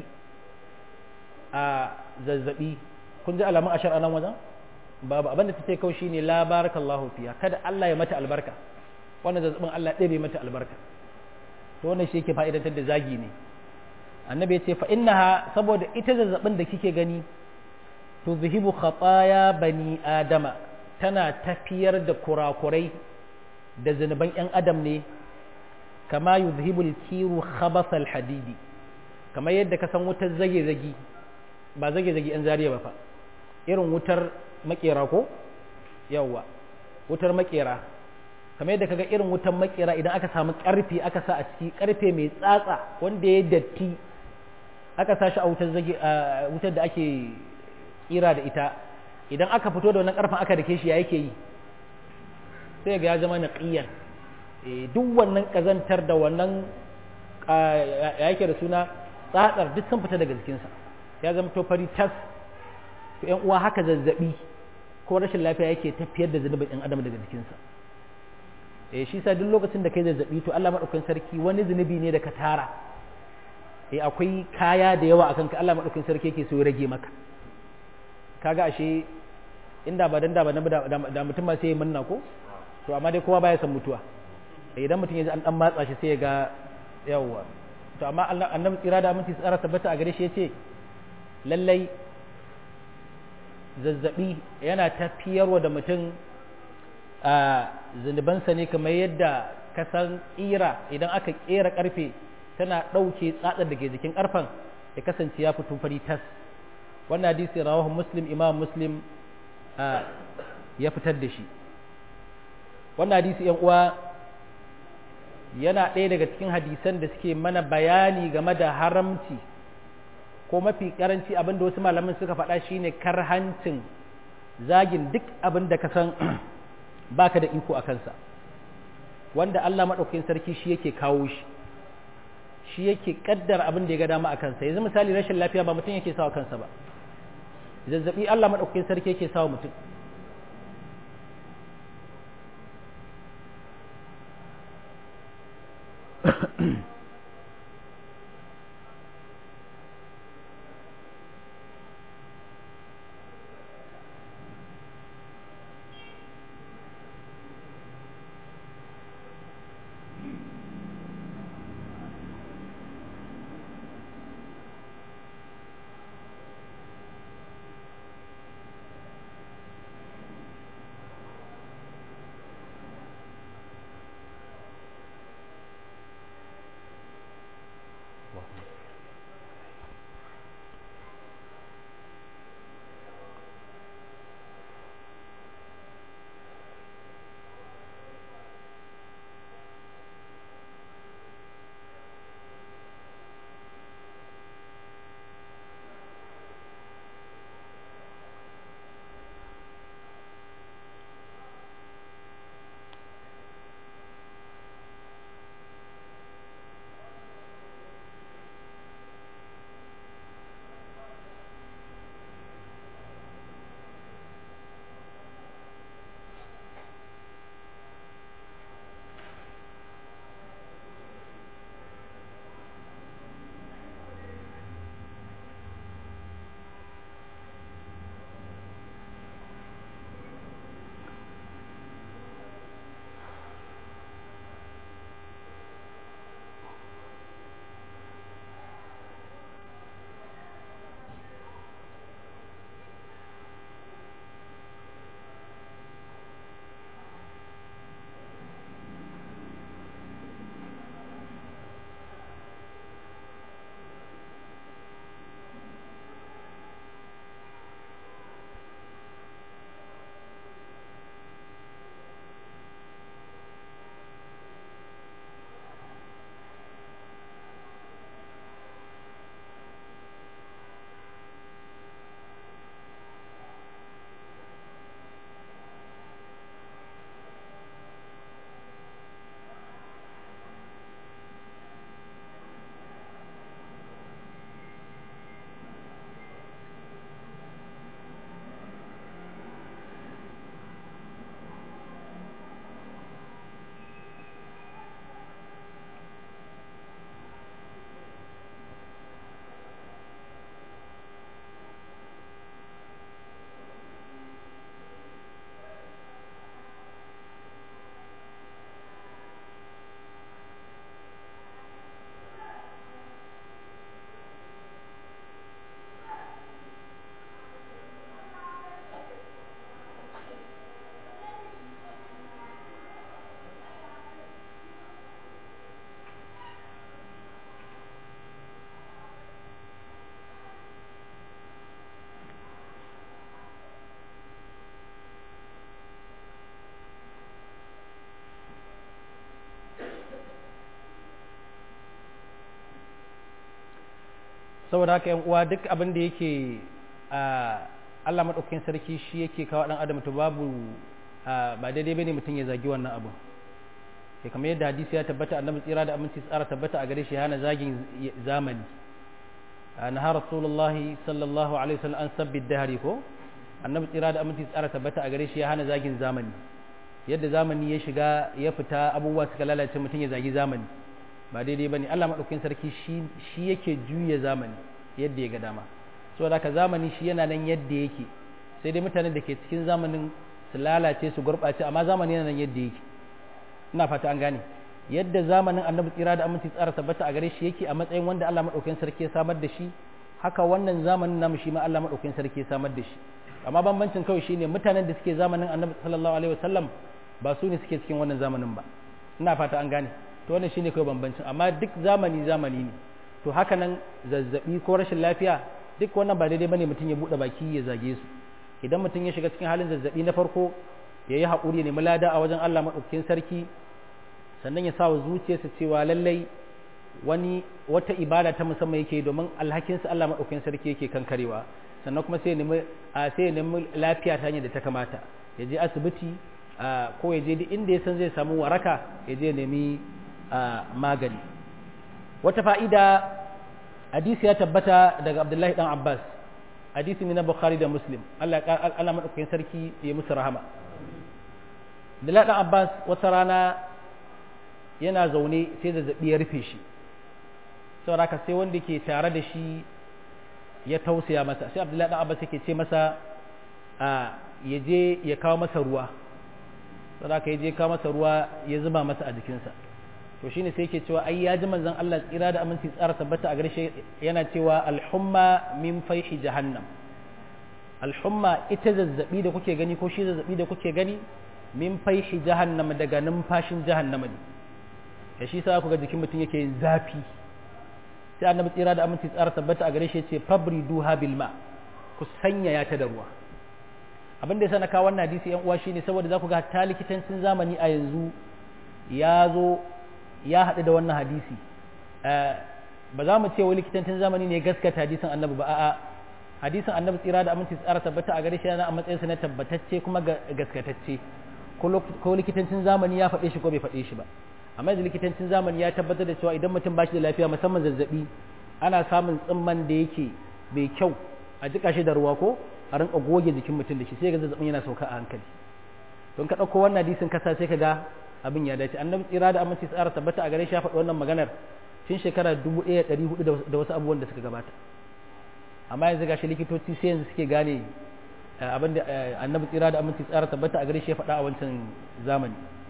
a zazzabi kun ji alamun ashar a nan wajen babu abinda ta ce kawai shine la barakallahu fiya kada Allah ya mata albarka wannan zazzabin Allah ya ɗebe mata albarka to wannan shi yake fa'idantar da zagi ne annabi ya ce fa innaha saboda ita zazzabin da kike gani to zuhibu khataya bani adama tana tafiyar da kurakurai da zunuban yan adam ne kama yuzhibul kiru khabasal hadidi kamar yadda ka san wutar zage zagi ba zage zage yan zariya ba fa irin wutar makera ko yawwa wutar makera kamar yadda kaga irin wutar makera idan aka samu karfe aka sa a ciki karfe mai tsatsa wanda ya datti aka sa shi a wutar zage wutar da ake kira da ita idan aka fito da wannan karfen aka dake shi ya yake yi sai ga ya zama naqiyan duk wannan kazantar da wannan ya yake da suna tsatsar duk sun fita daga jikinsa ya zama to fari tas to yan uwa haka zazzabi ko rashin lafiya yake tafiyar da zunubin ɗan adam daga jikinsa eh shi sa duk lokacin da kai zazzabi to Allah madaukakin sarki wani zunubi ne da ka tara eh akwai kaya da yawa akan ka Allah madaukakin sarki yake so ya rage maka kaga ashe inda ba dan da ba da mutum ma sai ya manna ko to amma dai kowa baya san mutuwa idan mutum ya ji an dan matsa shi sai ya ga yawwa to amma annabi tsira da aminci tsara tabbata a gare shi yace lallai zazzabi yana tafiyarwa da mutum a zunubansa ne kamar yadda kasan ƙira idan aka ƙera ƙarfe tana ɗauke tsatsar da ke jikin ƙarfen ya kasance ya fito fari tas wannan hadisi rawahu muslim imam muslim ya fitar da shi wannan hadisi yan uwa yana ɗaya daga cikin hadisan da suke mana bayani game da haramci ko mafi karanci abinda wasu malaman suka faɗa shine karhancin zagin duk abin da ka san baka da iko a kansa wanda Allah maɗaukakin sarki shi yake kawo shi shi yake kaddara abin da ya ga dama a kansa yanzu misali rashin lafiya ba mutum yake sawa kansa ba zazzabi Allah maɗaukakin sarki yake sawa mutum saboda haka yan uwa duk abin da yake Allah maɗaukakin sarki shi yake kawo ɗan adam to babu ba daidai bane mutum ya zagi wannan abu sai kamar yadda hadisi ya tabbata annabi tsira da aminci tsara tabbata a gare shi hana zagin zamani naha rasulullahi sallallahu alaihi wasallam an sabbi dahari ko annabi tsira da aminci tsara tabbata a gare shi ya hana zagin zamani yadda zamani ya shiga ya fita abubuwa suka lalace mutum ya zagi zamani ba daidai bane Allah madaukakin sarki shi shi yake juya zamani yadda ya ga dama saboda haka zamani shi yana nan yadda yake sai dai mutanen da ke cikin zamanin su lalace su gurɓace amma zamani yana nan yadda yake ina fata an gane yadda zamanin annabi tsira da aminci tsara tabbata a gare shi yake a matsayin wanda Allah madaukakin sarki ya samar da shi haka wannan zamanin namu shi ma Allah madaukakin sarki ya samar da shi amma bambancin kawai shine mutanen da suke zamanin annabi sallallahu alaihi wasallam ba su ne suke cikin wannan zamanin ba ina fata an gane to wannan shine kawai bambancin amma duk zamani zamani ne to haka nan zazzabi ko rashin lafiya duk wannan ba daidai bane mutum ya bude baki ya zage su idan mutum ya shiga cikin halin zazzabi na farko ya yi haƙuri ne mulada a wajen Allah maɗaukakin sarki sannan ya sa wa zuciyarsa cewa lallai wani wata ibada ta musamman yake domin alhakinsa Allah maɗaukakin sarki yake kankarewa sannan kuma sai ya nemi sai ya nemi lafiya ta hanyar da ta kamata ya je asibiti ko ya je duk inda ya san zai samu waraka ya je nemi magani wata fa'ida hadisi ya tabbata daga Abdullahi dan Abbas hadisi ne na Bukhari da Muslim Allah Allah maɗaukakin sarki ya musu rahama Abdullahi dan Abbas wata rana yana zaune sai zazzabi ya rufe shi saboda haka sai wanda ke tare da shi ya tausaya masa sai abdullahi dan abbas yake ce masa a ya je ya kawo masa ruwa saboda haka ya je kawo masa ruwa ya zuba masa a jikinsa to shine sai yake cewa ai ya ji manzon Allah tsira da aminci tsara tabbata a gare shi yana cewa alhumma min faihi jahannam alhumma ita zazzabi da kuke gani ko shi zazzabi da kuke gani min faihi jahannam daga numfashin jahannama ne ya shi sa ku ga jikin mutum yake yin zafi sai annabi tsira da aminci tsara tabbata a gare shi ce fabri duha bil ma ku sanya ya ta da ruwa abin da ya sana kawo wannan hadisi yan uwa shine saboda za ku ga ta likitancin zamani a yanzu ya zo ya haɗu da wannan hadisi ba za mu ce wai likitancin zamani ne gaskata hadisin annabi ba a'a hadisin annabi tsira da aminci tsara tabbata a gare shi yana a matsayinsa na tabbatacce kuma gaskatacce ko likitancin zamani ya faɗe shi ko bai faɗe shi ba amma yanzu likitancin zamani ya tabbatar da cewa idan mutum ba shi da lafiya musamman zazzabi ana samun tsimman da yake mai kyau a jika shi da ruwa ko a rinka goge jikin mutum da shi sai ga zazzabin yana sauka a hankali don ka ɗauko wannan hadisin kasa sai ka ga abin ya dace annabi tsira da aminci tsara tabbata a gare shi ya faɗi wannan maganar tun shekara dubu ɗaya ɗari hudu da wasu abubuwan da suka gabata amma yanzu gashi likitoci sai yanzu suke gane abin da annabi tsira da aminci tsara tabbata a gare shi ya faɗa a wancan zamani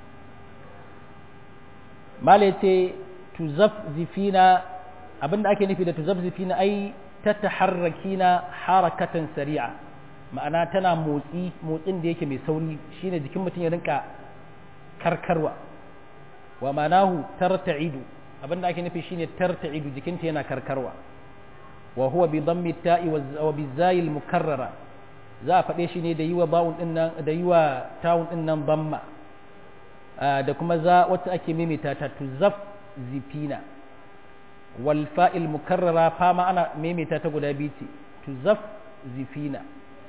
mala ce tuzafzifina abinda ake nufi da tuzafzifina ai ta taharrakina harakatan sari'a ma'ana tana motsi motsin da yake mai sauri shine jikin mutum ya rinka karkarwa wa manahu tarta'idu abinda ake nufi shine tarta'idu jikinta yana karkarwa wa huwa bi dhammi ta'i wa bi zayil mukarrara za a faɗe shi ne da yi wa bawun din nan da yi wa tawun din nan dhamma da kuma za wacce ake maimaita ta tuzaf zifina wal fa'il mukarrara fama ana maimaita ta guda biyu ce tuzaf zifina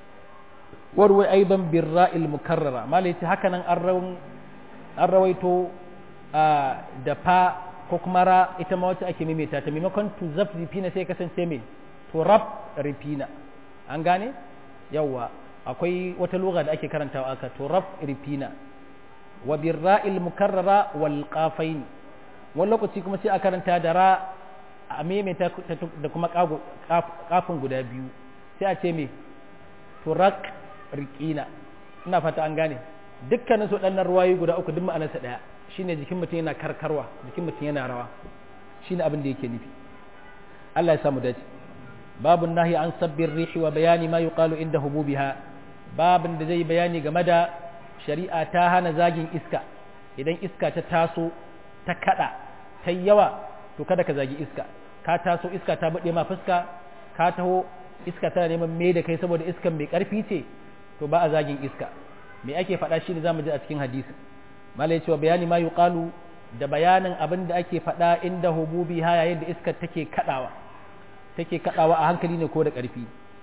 warwai aiban birra'il mukarrara malai ce haka nan an rawaito da fa ko kuma ra ita ma wacce ake maimaita ta maimakon tuzaf zifina sai kasance mai turab rifina an gane yawwa akwai wata lugha da ake karantawa aka turab rifina wa birra'il mukarrara wal qafain wani lokaci kuma sai a karanta da ra a maimaita da kuma kafin guda biyu sai a ce me turak riqina ina fata an gane dukkanin su ɗannan ruwayi guda uku duk ma'anarsa ɗaya shine jikin mutum yana karkarwa jikin mutum yana rawa shine abin da yake nufi Allah ya samu dace babun nahi an sabbin rihi wa bayani ma yuqalu inda hububiha babin da zai bayani game da shari'a ta hana zagin iska idan iska ta taso ta kada ta yawa to kada ka zagi iska ka taso iska ta bude ma fuska ka taho iska tana neman me da kai saboda iskan mai karfi ce to ba a zagin iska me ake faɗa shi ne zamu ji a cikin hadisi malai cewa bayani ma yuqalu da bayanin abin da ake faɗa inda hububi ha yayin da iskar take kadawa take kadawa a hankali ne ko da karfi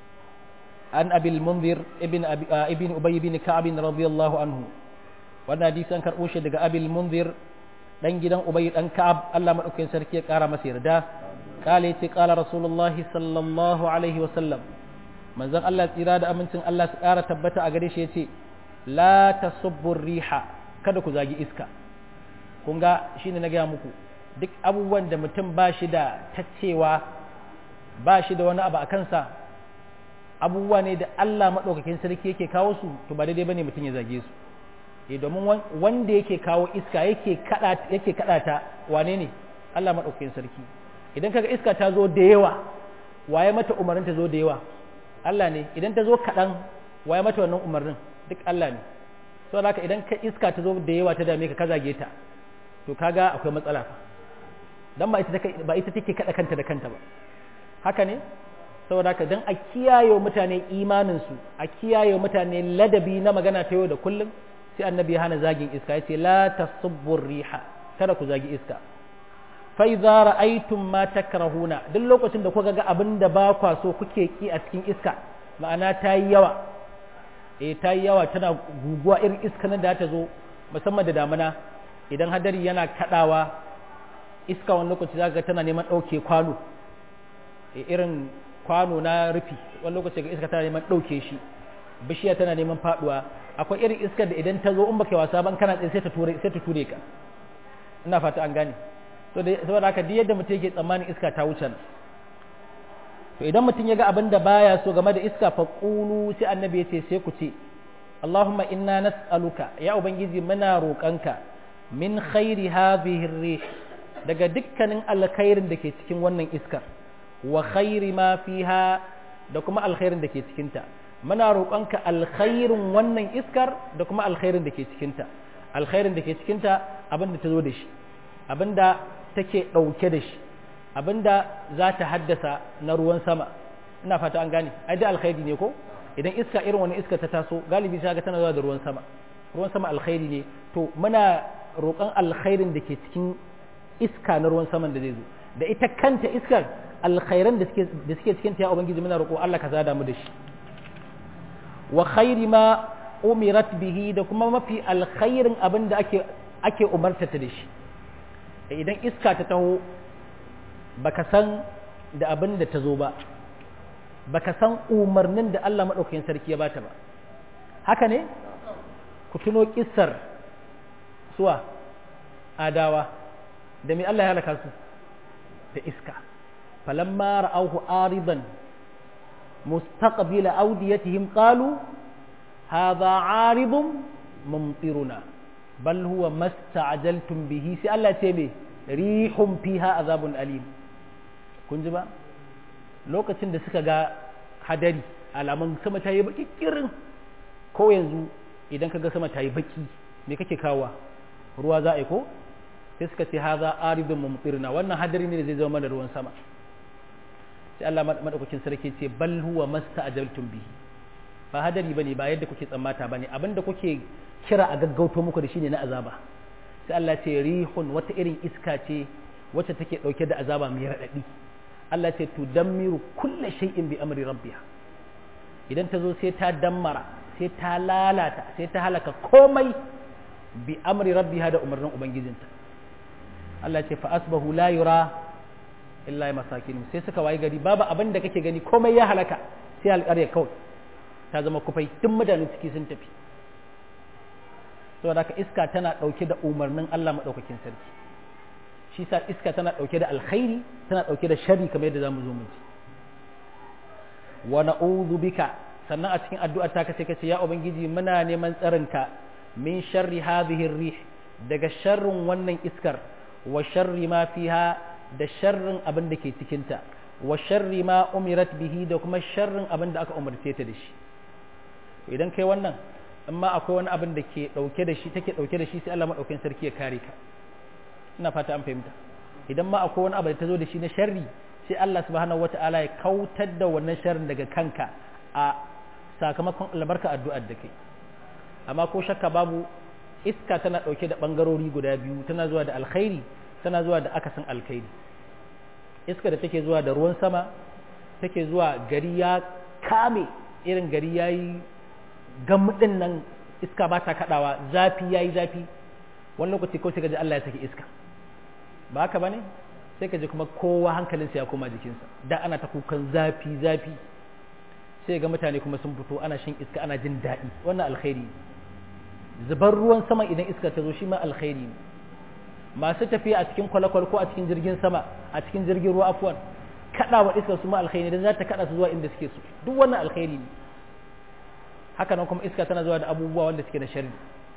an abil munzir ibn ibn ubay ibn ka'ab radiyallahu anhu wannan hadisi an karbo shi daga abil munzir dan gidan ubay dan ka'ab Allah madaukakin sarki ya kara masa yarda kale yace kala rasulullahi sallallahu alaihi wa sallam manzon Allah tsira da amincin Allah su kara tabbata a gare shi yace la tasubbu riha kada ku zagi iska kun ga shine na gaya muku duk abubuwan da mutum ba shi da tacewa ba shi da wani abu a kansa abubuwa ne da Allah maɗaukakin sarki yake kawo su to ba daidai bane mutum ya zage su eh domin wanda yake kawo iska yake kada yake kada ta wane ne Allah maɗaukakin sarki idan kaga iska ta zo da yawa waye mata umarnin ta zo da yawa Allah ne idan ta zo kaɗan waye mata wannan umarnin duk Allah ne saboda haka idan ka iska ta zo da yawa ta dame ka ka zage ta to kaga akwai matsala fa dan ba ita ba ita take kada kanta da kanta ba haka ne saboda haka dan a kiyaye mutane imanin su a kiyaye mutane ladabi na magana ta yau da kullum sai annabi ya hana zagin iska yace la tasubbu riha kada ku zagi iska fa idza ra'aytum ma takrahuna duk lokacin da kuka ga abin da ba kwa so kuke ki a cikin iska ma'ana ta yi yawa eh ta yi yawa tana guguwa irin iska nan da ta zo musamman da damuna idan hadari yana kadawa iska wani lokaci zaka ga tana neman dauke kwano irin kwano na rufi wani lokaci ga iska tana neman dauke shi bishiya tana neman faduwa akwai irin iskar da idan ta zo in baka wasa ban kana tsaye sai ta ture sai ta ture ka ina fata an gane to da saboda haka duk yadda mutum yake tsammanin iska ta wuce nan to idan mutum ya ga abin da baya so game da iska fa qulu sai annabi ya ce sai ku ce Allahumma inna nas'aluka ya ubangiji muna roƙanka min khairi hadhihi rih daga dukkanin alkhairin da ke cikin wannan iskar wa khairi ma fiha da kuma alkhairin da ke cikinta muna roƙonka alkhairin wannan iskar da kuma alkhairin da ke cikinta alkhairin da ke cikinta abin da ta zo da shi abin da take ɗauke da shi abin da za ta haddasa na ruwan sama ina fata an gane ai da alkhairi ne ko idan iska irin wani iska ta taso galibi sai ga tana zuwa da ruwan sama ruwan sama alkhairi ne to muna roƙon alkhairin da ke cikin iska na ruwan saman da zai zo da ita kanta iskar alkhairan da suke da suke cikin ta ya ubangiji muna roƙo Allah ka zada mu da shi wa khairi ma umirat bihi da kuma mafi alkhairin abin da ake ake umarta ta da shi idan iska ta taho baka san da abin da ta zo ba baka san umarnin da Allah maɗaukakin sarki ya bata ba haka ne ku tuno kissar suwa adawa da mai Allah ya halaka su da iska falamma ra'awhu aridan mustaqbila awdiyatihim qalu hadha aridun mumtiruna bal huwa masta'jaltum bihi sai Allah ce me rihum fiha azabun alim kun ji ba lokacin da suka ga hadari alamun sama ta yi baki kirin ko yanzu idan ka ga sama ta yi baki me kake kawa ruwa za a yi ko sai suka ce haza aridun mumtirna wannan hadari ne da zai zama mana ruwan sama sai Allah madaukakin sarki ce bal huwa masta'jaltum bihi ba hadari bane ba yadda kuke tsammata bane abinda kuke kira a gaggauto muku da shine na azaba sai Allah ce rihun wata irin iska ce wacce take dauke da azaba mai radadi Allah ce tudammiru kulle shay'in bi amri rabbiha idan ta zo sai ta dammara sai ta lalata sai ta halaka komai bi amri rabbiha da umarnin ubangijinta Allah ce fa asbahu la yura illa masakin sai suka wayi gari babu abin da kake gani komai ya halaka sai alƙarya kawai ta zama kufai tun mutanen ciki sun tafi saboda haka iska tana ɗauke da umarnin Allah maɗaukakin sarki shi sa iska tana ɗauke da alkhairi tana ɗauke da sharri kamar yadda zamu zo mu ji wa na'udhu bika sannan a cikin addu'ar ta kace kace ya ubangiji muna neman tsarinka min sharri hadhihi rih daga sharrin wannan iskar wa sharri ma fiha da sharrin abin da ke cikin ta wa sharri ma umirat bihi da kuma sharrin abin da aka umarce ta da shi idan kai wannan amma akwai wani abin da ke dauke da shi take dauke da shi sai Allah madaukakin sarki ya kare ka ina fata an fahimta idan ma akwai wani abu da ta zo da shi na sharri sai Allah subhanahu wata'ala ya kautar da wannan sharrin daga kanka a sakamakon albarka addu'ar da kai amma ko shakka babu iska tana ɗauke da ɓangarori guda biyu tana zuwa da alkhairi tana zuwa da akasin alkhairi iska da take zuwa da ruwan sama take zuwa gari ya kame irin gari ya yi gamudin nan iska ba ta kaɗawa zafi ya yi zafi wani lokaci kawai sai ka ji Allah ya saki iska ba haka ba ne sai ka ji kuma kowa hankalinsa ya koma jikinsa da ana ta kukan zafi zafi sai ga mutane kuma sun fito ana shan iska ana jin daɗi wannan alkhairi zubar ruwan sama idan iska ta zo shi ma alkhairi ne masu tafiya a cikin kwale-kwale ko a cikin jirgin sama a cikin jirgin ruwa afuwan kaɗawa iska su ma alkhairi ne za ta kaɗa su zuwa inda suke so duk wannan alkhairi ne haka nan kuma iska tana zuwa da abubuwa wanda suke da sharri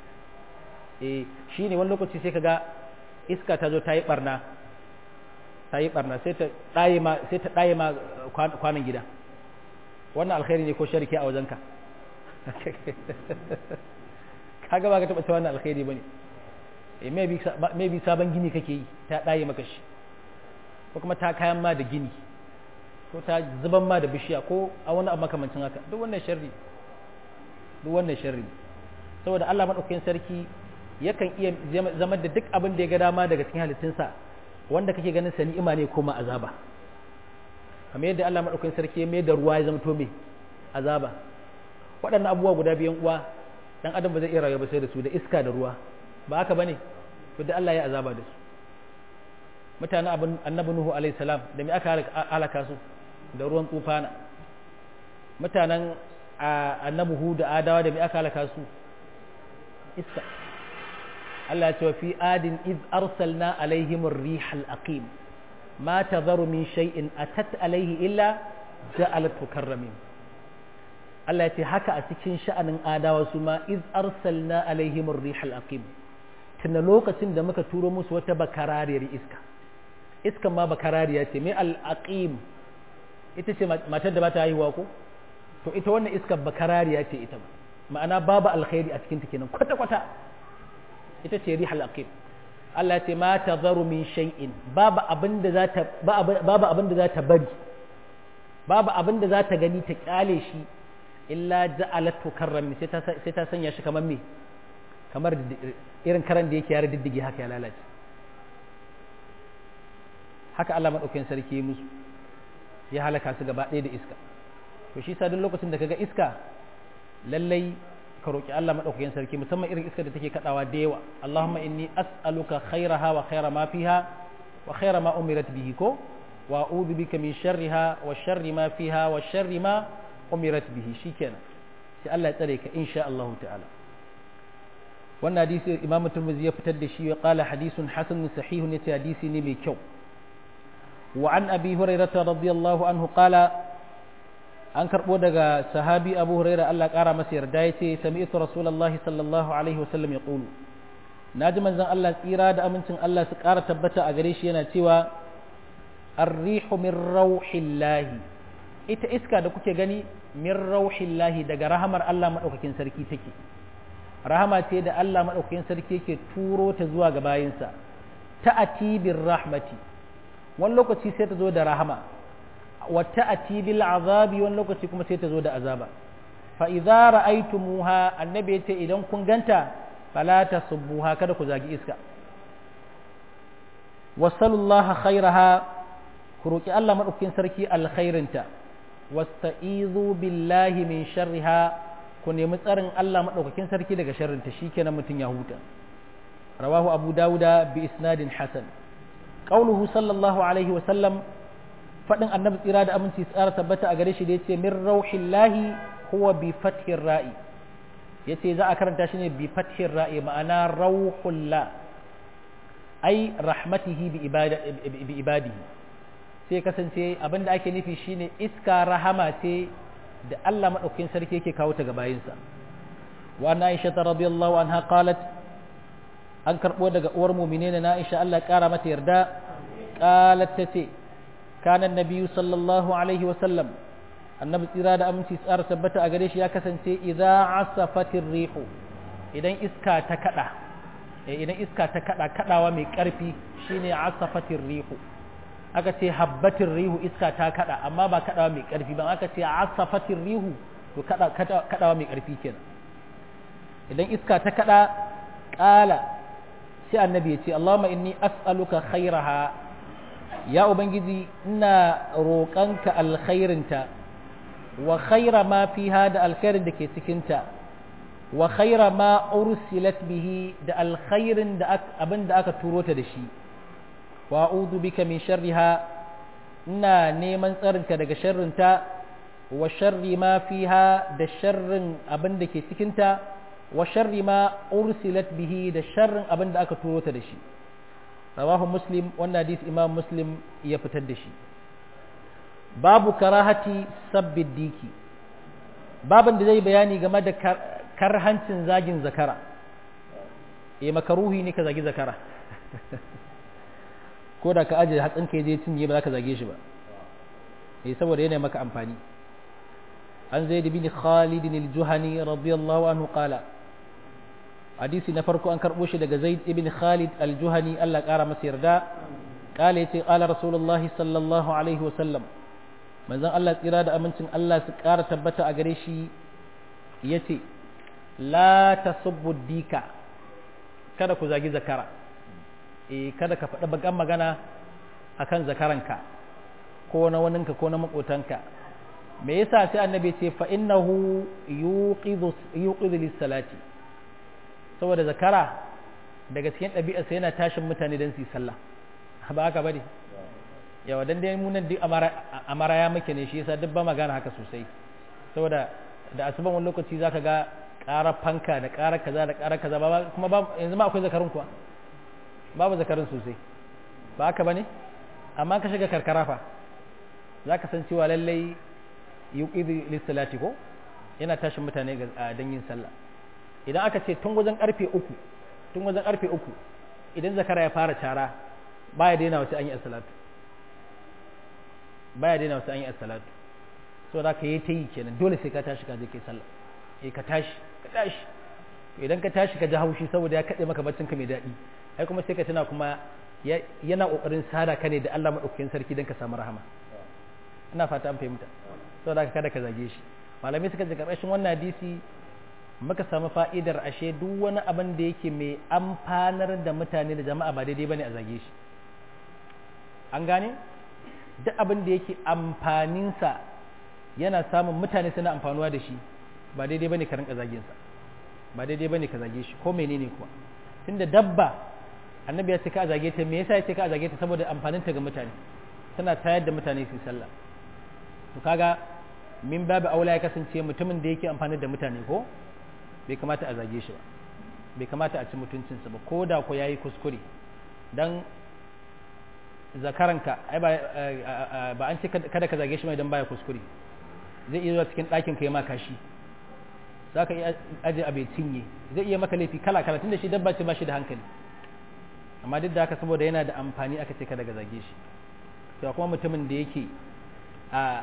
eh shine wani lokaci sai kaga iska ta zo ta yi barna ta yi barna sai ta ɗaye ma sai ta ɗaye ma kwanan gida wannan alkhairi ne ko sharki a wajenka kaga ba ka taɓa cewa wannan alkhairi bane eh maybe sabon gini kake yi ta ɗaye maka shi ko kuma ta kayan ma da gini ko ta zuban ma da bishiya ko a wani abu makamancin haka duk wannan sharri duk wannan sharri saboda Allah madaukakin sarki yakan iya zama da duk abin da ya ga dama daga cikin halittunsa wanda kake ganin sa ni'ima ne ko ma azaba kamar yadda Allah madaukakin sarki ya mai da ruwa ya zama to me azaba waɗannan abubuwa guda biyan uwa dan adam ba zai iya rayuwa ba sai da su da iska da ruwa ba haka bane to da Allah ya azaba da su mutanen abin annabi nuhu alaihi salam da me aka halaka su da ruwan tufana mutanen annabi hu da adawa da me aka halaka su iska Allah ya ce fi adin iz arsalna alaihim ar-rih al-aqim ma tadharu min shay'in atat alaihi illa ja'alat tukarramin Allah ya ce haka a cikin sha'anin adawa su ma iz arsalna alaihim ar-rih al-aqim tunda lokacin da muka turo musu wata bakarariyar iska iskan ma bakarariya ce mai al-aqim ita ce matar da ba ta haihuwa ko to ita wannan iskar bakarariya ce ita ba ma'ana babu alkhairi a cikin ta kenan kwata kwata ita ce rihal aqim Allah ce ma tazaru min shay'in babu abin da za ta babu abin da za ta bari babu abin da za ta gani ta kyale shi illa ja'alatu karrami sai ta sai ta sanya shi kamar me kamar irin karan da yake yare diddige haka ya lalace haka Allah madaukakin sarki musu ya halaka su gaba ɗaya da iska to shi sa duk lokacin da kaga iska lallai ka roki Allah madaukakin sarki musamman irin iska da take kadawa da yawa Allahumma inni as'aluka khairaha wa khaira ma fiha wa khaira ma umirat bihi ko wa a'udhu bika min sharriha wa sharri ma fiha wa sharri ma umirat bihi shikenan sai Allah ya tsare ka insha Allah ta'ala wannan hadisi Imam Tirmidhi ya fitar da shi ya qala hadisun hasan sahihun yace hadisi ne mai kyau وعن أبي هريرة رضي الله عنه قال an karɓo daga sahabi abu huraira Allah ƙara masa yarda ya ce sami'tu rasulullahi sallallahu alaihi wasallam ya ƙulu na ji manzon Allah tsira da amincin Allah su ƙara tabbata a gare shi yana cewa arrihu min rauhillahi ita iska da kuke gani min rauhillahi daga rahamar Allah maɗaukakin sarki take rahama ce da Allah maɗaukakin sarki yake turo ta zuwa ga bayinsa ta'ati bir rahmati wani lokaci sai ta zo da rahama wata ati bil azabi wani lokaci kuma sai ta zo da azaba fa idza ra'aytumuha annabi yace idan kun ganta fala tasubbuha kada ku zagi iska wasallallahu khairaha ku roki Allah madaukakin sarki alkhairinta wasta'izu billahi min sharriha ku nemi tsarin Allah madaukakin sarki daga sharrinta shikenan mutun ya huta rawahu abu dauda bi isnadin hasan qauluhu sallallahu alaihi wa sallam fadin annabi tsira da aminci tsara tabbata a gare shi da yace min rauhillahi huwa bi fathir ra'i yace za a karanta shi ne bi fathir ra'i ma'ana rauhullah ai rahmatihi bi bi ibadihi sai kasance abinda ake nufi shine iska rahama ce da Allah madaukakin sarki yake kawo ta ga bayinsa wa Aisha radiyallahu anha qalat an karɓo daga uwar mumine na Aisha Allah ƙara mata yarda ƙalat ta ce kanan nabiyu sallallahu alaihi wasallam annabi tsira da aminci tsara tabbata a gare shi ya kasance idza asafatir rihu idan iska ta kada idan iska ta kada kadawa mai ƙarfi shine asafatir rihu aka ce habbatir rihu iska ta kada amma ba kadawa mai ƙarfi ba aka ce asafatir rihu to kada kadawa mai ƙarfi kenan idan iska ta kada ƙala sai annabi ya ce Allahumma inni as'aluka khairaha ya ubangiji ina roƙanka alkhairinta wa khaira ma fiha da alkhairin da ke cikinta wa khaira ma ursilat bihi da alkhairin da abin da aka turo ta da shi wa a'udhu bika min sharriha ina neman tsarinka daga sharrinta wa sharri ma fiha da sharrin abin da ke cikinta wa sharri ma ursilat bihi da sharrin abin da aka turo ta da shi rawahu muslim wannan hadisi imam muslim ya fitar da shi babu karahati sabbid diki babin da zai bayani game da karhancin zagin zakara eh makaruhi ne ka zagi zakara ko da ka aje hatsin ka je cinye ba za ka zage shi ba eh saboda yana maka amfani an zaid bin khalid al-juhani radiyallahu anhu qala hadisi na farko an karbo shi daga zaid ibn khalid al-juhani Allah kara masa yarda qala yace qala rasulullah sallallahu alaihi wa sallam manzon Allah tsira da amincin Allah su ƙara tabbata a gare shi yace la tasubbu dika kada ku zagi zakara eh kada ka faɗi bakan magana akan zakaranka ko na waninka ko na makotanka me yasa sai annabi ce fa innahu yuqidhu yuqidhu lis-salati saboda zakara daga cikin ɗabi'arsa yana tashin mutane don su yi sallah ba haka bane yawa dan dai mu nan duk amara ya muke ne shi yasa duk ba magana haka sosai saboda da asuban wani lokaci zaka ga ƙara fanka da ƙara kaza da ƙara kaza ba kuma ba yanzu ma akwai zakarun kuwa babu zakarun sosai ba haka bane amma ka shiga karkara fa zaka san cewa lallai yuqidi lis-salati ko yana tashin mutane ga dan yin sallah idan aka ce tun wajen karfe uku tun wajen karfe uku idan zakara ya fara cara baya daina wasu an yi as-salatu baya daina wasu an yi as-salatu so da ka yi ta yi kenan dole sai ka tashi ka je kai sallah eh ka tashi ka tashi to idan ka tashi ka ji haushi saboda ya kade maka baccin ka mai daɗi ai kuma sai ka tuna kuma yana kokarin sada ka ne da Allah madaukakin sarki dan ka samu rahama ina fata an fahimta saboda ka kada ka zage shi malamai suka ce karkashin wannan hadisi muka samu fa'idar ashe duk wani abin da yake mai amfanar da mutane da jama'a ba daidai bane a zage shi an gane duk abin da yake amfaninsa yana samun mutane suna amfanuwa da shi ba daidai bane ka rinka zagin sa ba daidai bane ka zage shi ko menene kuwa tunda dabba annabi ya ce ka zage ta me yasa ya ce ka zage ta saboda amfanin ta ga mutane tana tayar da mutane su sallah to kaga min babu aula ya kasance mutumin da yake amfani da mutane ko bai kamata a zage shi ba bai kamata a ci mutuncinsa ba ko da ko yayi kuskure dan zakaranka ai ba ba an ce kada ka zage shi mai dan baya kuskure zai iya zuwa cikin ɗakin ka yi ma kashi za ka iya aje abe cinye zai iya maka laifi kala kala tunda shi dabba ce ba shi da hankali amma duk da haka saboda yana da amfani aka ce kada ka zage shi to kuma mutumin da yake a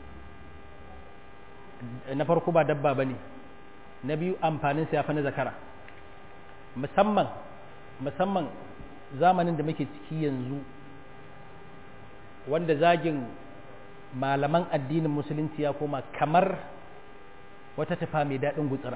na farko ba dabba bane na biyu amfanin sa ya fi na zakara musamman musamman zamanin da muke ciki yanzu wanda zagin malaman addinin musulunci ya koma kamar wata tafa mai daɗin gutsira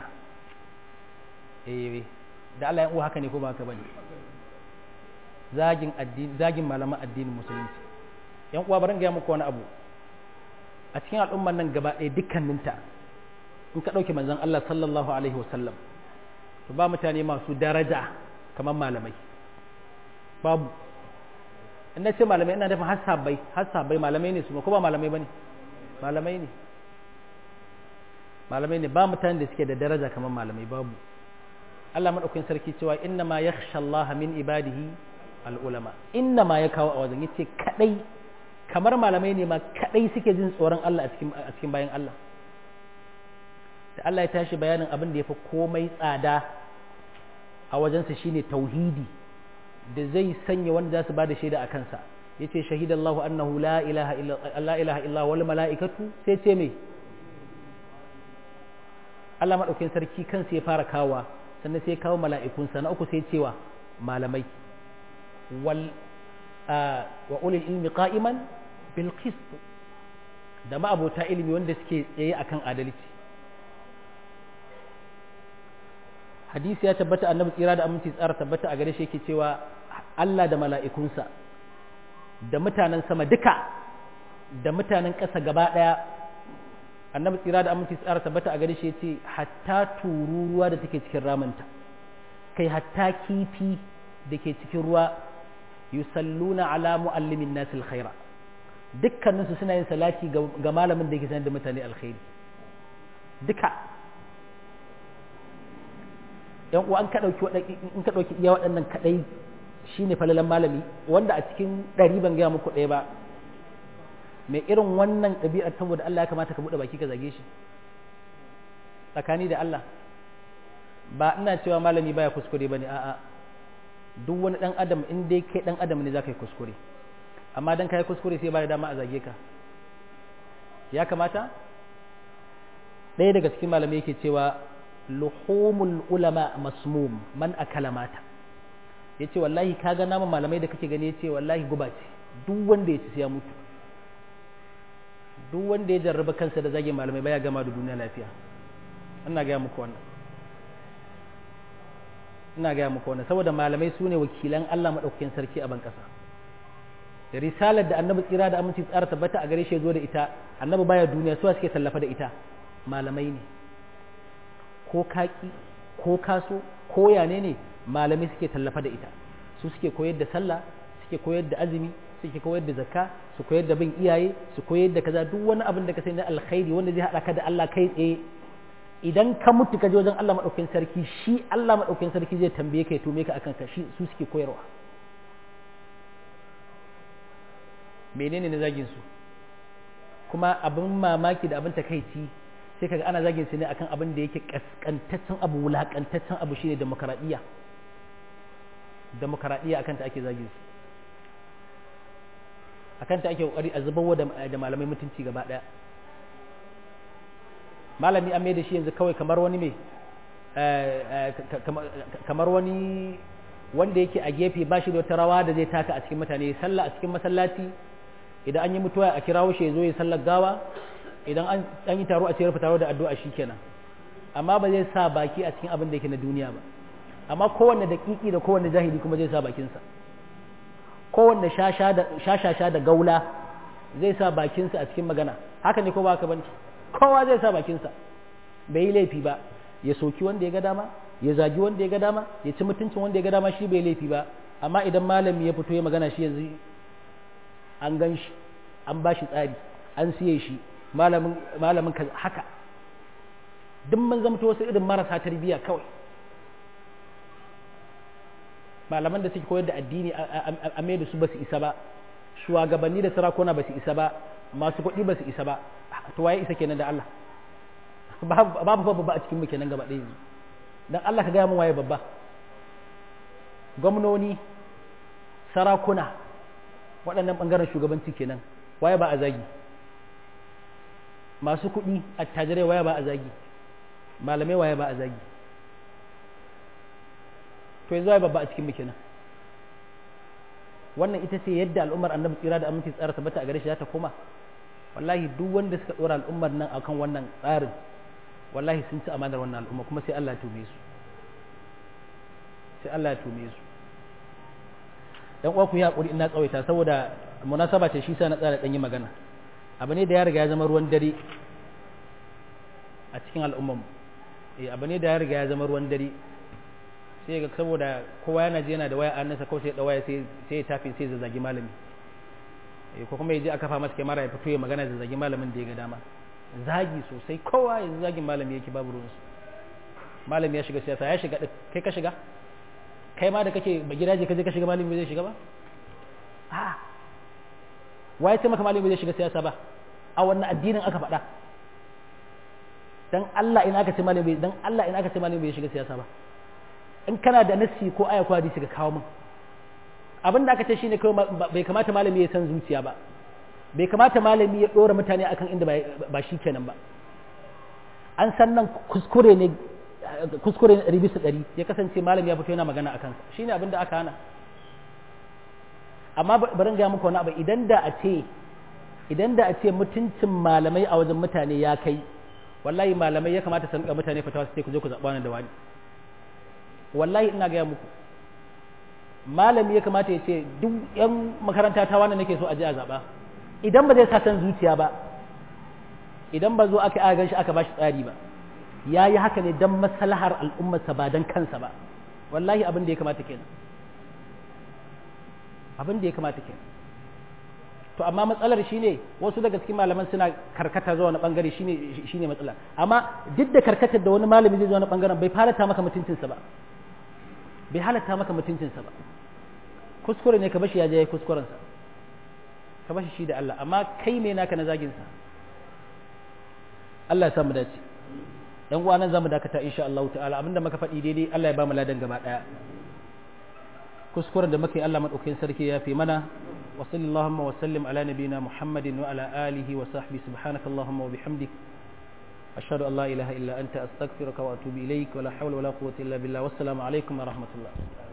eh da Allah ya uwa haka ne ko ba haka bane zagin addini zagin malaman addinin musulunci yan uwa bari ga muku wani abu a cikin al'umman nan gaba ɗaya dukkaninta in ka ɗauke manzon Allah sallallahu alaihi wasallam to ba mutane masu daraja kamar malamai babu in na ce malamai ina nufin har sabbai har sabbai malamai ne su ko ba malamai bane malamai ne malamai ne ba mutanen da suke da daraja kamar malamai babu Allah madaukakin sarki cewa inna ma yakhsha Allah min ibadihi al ulama inna ma ya kawo a wajen yace kadai kamar malamai ne ma kadai suke jin tsoron Allah a cikin a cikin bayan Allah da Allah ya tashi bayanin abin da yafi komai tsada a wajensa shine tauhidi da zai sanya wanda za su ba da shaida a kansa ya ce shahidallahu annahu la ilaha illa wal mala'ikatu sai ce mai Allah maɗaukin sarki kansa ya fara kawa sannan sai kawo mala'ikunsa na uku sai cewa malamai wal wa ulil ilmi qa'iman bil qist da ma'abota ilimi wanda suke tsaye akan adalci hadisi ya tabbata annabi tsira da aminci tsara tabbata a gare shi yake cewa Allah da mala'ikunsa da mutanen sama duka da mutanen ƙasa gaba ɗaya annabi tsira da aminci tsara tabbata a gare shi yace hatta tururuwa da take cikin ramanta kai hatta kifi da ke cikin ruwa yusalluna ala muallimin nasil khaira dukkaninsu suna yin salati ga malamin da yake sanar da mutane alkhairi duka yan uwa an ka dauki in ka dauki iya waɗannan kadai shine falalan malami wanda a cikin ɗari ban gaya muku ɗaya ba mai irin wannan ɗabi'ar saboda Allah ya kamata ka buɗe baki ka zage shi tsakani da Allah ba ina cewa malami baya kuskure bane a'a duk wani ɗan adam in dai kai ɗan adam ne za ka yi kuskure amma dan ka yi kuskure sai ba da dama a zage ka ya kamata ɗaya daga cikin malamai yake cewa luhumul ulama masmum man akala mata ya ce wallahi ka ga naman malamai da kake gani ya ce wallahi guba ce duk wanda ya ci sai ya mutu duk wanda ya jarraba kansa da zagin malamai baya gama da duniya lafiya ina gaya muku wannan ina gaya muku wannan saboda malamai su ne wakilan Allah maɗaukakin sarki a ban ƙasa da risalar da annabi tsira da aminci tsara tabbata a gare shi zo da ita annabi baya duniya suwa suke tallafa da ita malamai ne ko kaki ko kaso ko yane ne malamai suke tallafa da ita su suke koyar da sallah suke koyar da azumi suke koyar da zakka su koyar da bin iyaye su koyar da kaza duk wani abin da ka sani na alkhairi wanda zai haɗa ka da Allah kai tsaye idan ka mutu ka je wajen Allah madaukakin sarki shi Allah madaukakin sarki zai tambaye ka ya tume ka akan ka shi su suke koyarwa menene na zagin su kuma abin mamaki da abin takaici sai kaga ana zagin su ne akan abin da yake kaskantaccen abu wulakantaccen abu shine demokaradiyya demokaradiyya akan ta ake zagin su akan ta ake kokari a zubarwa da malamai mutunci gaba daya malami an da shi yanzu kawai kamar wani mai kamar wani wanda yake a gefe ba shi da wata rawa da zai taka a cikin mutane sallah a cikin masallaci idan an yi mutuwa a kirawo shi ya zo ya sallar gawa idan an yi taro a cikin taro da addu'a shi kenan amma ba zai sa baki a cikin abin da yake na duniya ba amma kowanne daƙiƙi da kowanne jahili kuma zai sa bakinsa kowanne shashasha da gaula zai sa bakinsa a cikin magana haka ne ko ba haka bane kowa zai sa bakinsa bai yi laifi ba ya soki wanda ya ga dama ya zagi wanda ya ga dama ya ci mutuncin wanda ya ga dama shi bai laifi ba amma idan malami ya fito ya magana shi yanzu an gan shi an ba shi tsari an siye shi malamin haka duk mun zamto wasu irin marasa tarbiyya kawai malaman da suke koyar da addini a mai da su ba su isa ba shugabanni da sarakuna ba su isa ba masu kuɗi ba su isa ba to waye isa kenan da Allah babu babba a cikin mu kenan gaba ɗaya yanzu dan Allah ka gaya mun waye babba gwamnoni sarakuna waɗannan ɓangaren shugabanci kenan waye ba a zagi masu kuɗi attajirai waye ba a zagi malamai waye ba a zagi to yanzu waye babba a cikin mu kenan wannan ita ce yadda al'ummar annabi tsira da aminci tsara tabbata a gare shi za ta koma wallahi duk wanda suka dora al'ummar nan akan wannan tsarin wallahi sun ci amanar wannan al'umma kuma sai Allah ya tume su sai Allah ya tume su dan uwa ku yi hakuri ina tsawaita saboda munasaba ce shi sa na tsara dan yi magana abu ne da ya riga ya zama ruwan dare a cikin al'ummar eh abu ne da ya riga ya zama ruwan dare sai ga saboda kowa yana ji yana da waya an nasa kawai sai da waya sai sai ya tafi sai zazzagi malami ko kuma ya je aka fa masa kyamara ya fito ya magana da zagi malamin da ya ga dama zagi sosai kowa yanzu zagin malami yake babu ruwansu malami ya shiga siyasa ya shiga kai ka shiga kai ma da kake ba gidaje ka je ka shiga malami bai zai shiga ba a waye ce maka malami bai zai shiga siyasa ba a wannan addinin aka faɗa dan Allah ina aka ce malami dan Allah ina aka ce malami bai shiga siyasa ba in kana da nassi ko aya ko hadisi ka kawo min abin da aka ce shine kawai bai kamata malami ya san zuciya ba bai kamata malami ya ɗora mutane akan inda ba shi kenan ba an san nan kuskure ne kuskure ɗari bisa ɗari ya kasance malami ya fito yana magana a kansa shine abin da aka hana amma bari ga muku wani abu idan da a ce idan da a ce mutuncin malamai a wajen mutane ya kai wallahi malamai ya kamata su rinka mutane fatawa su ce ku je ku zaɓa wani da wani wallahi ina gaya muku malami ya kamata ya ce duk yan makaranta ta wani nake so a je a zaɓa idan ba zai sa san zuciya ba idan ba zo aka aga shi aka bashi tsari ba ya yi haka ne don maslahar al'ummarsa ba don kansa ba wallahi abin da ya kamata kenan abin da ya kamata kenan to amma matsalar shine wasu daga cikin malaman suna karkata zuwa wani bangare shine shine matsala amma duk da karkatar da wani malami zai zuwa wani bangaren bai halatta maka mutuncinsa ba bai halatta maka mutuncinsa ba kuskure ne ka bashi ya je ya kuskurensa ka bashi shi da Allah amma kai ne naka na zagin sa Allah ya samu dace dan uwa nan zamu dakata insha Allah ta'ala abinda muka faɗi daidai Allah ya ba mu ladan gaba daya kuskuren da muka yi Allah madaukakin sarki ya fi mana wa sallallahu wa sallim ala nabina Muhammadin wa ala alihi wa sahbihi subhanaka allahumma wa bihamdik ashhadu an la ilaha illa anta astaghfiruka wa atubu ilaik wa la hawla wa la quwwata illa billah wassalamu alaikum wa rahmatullah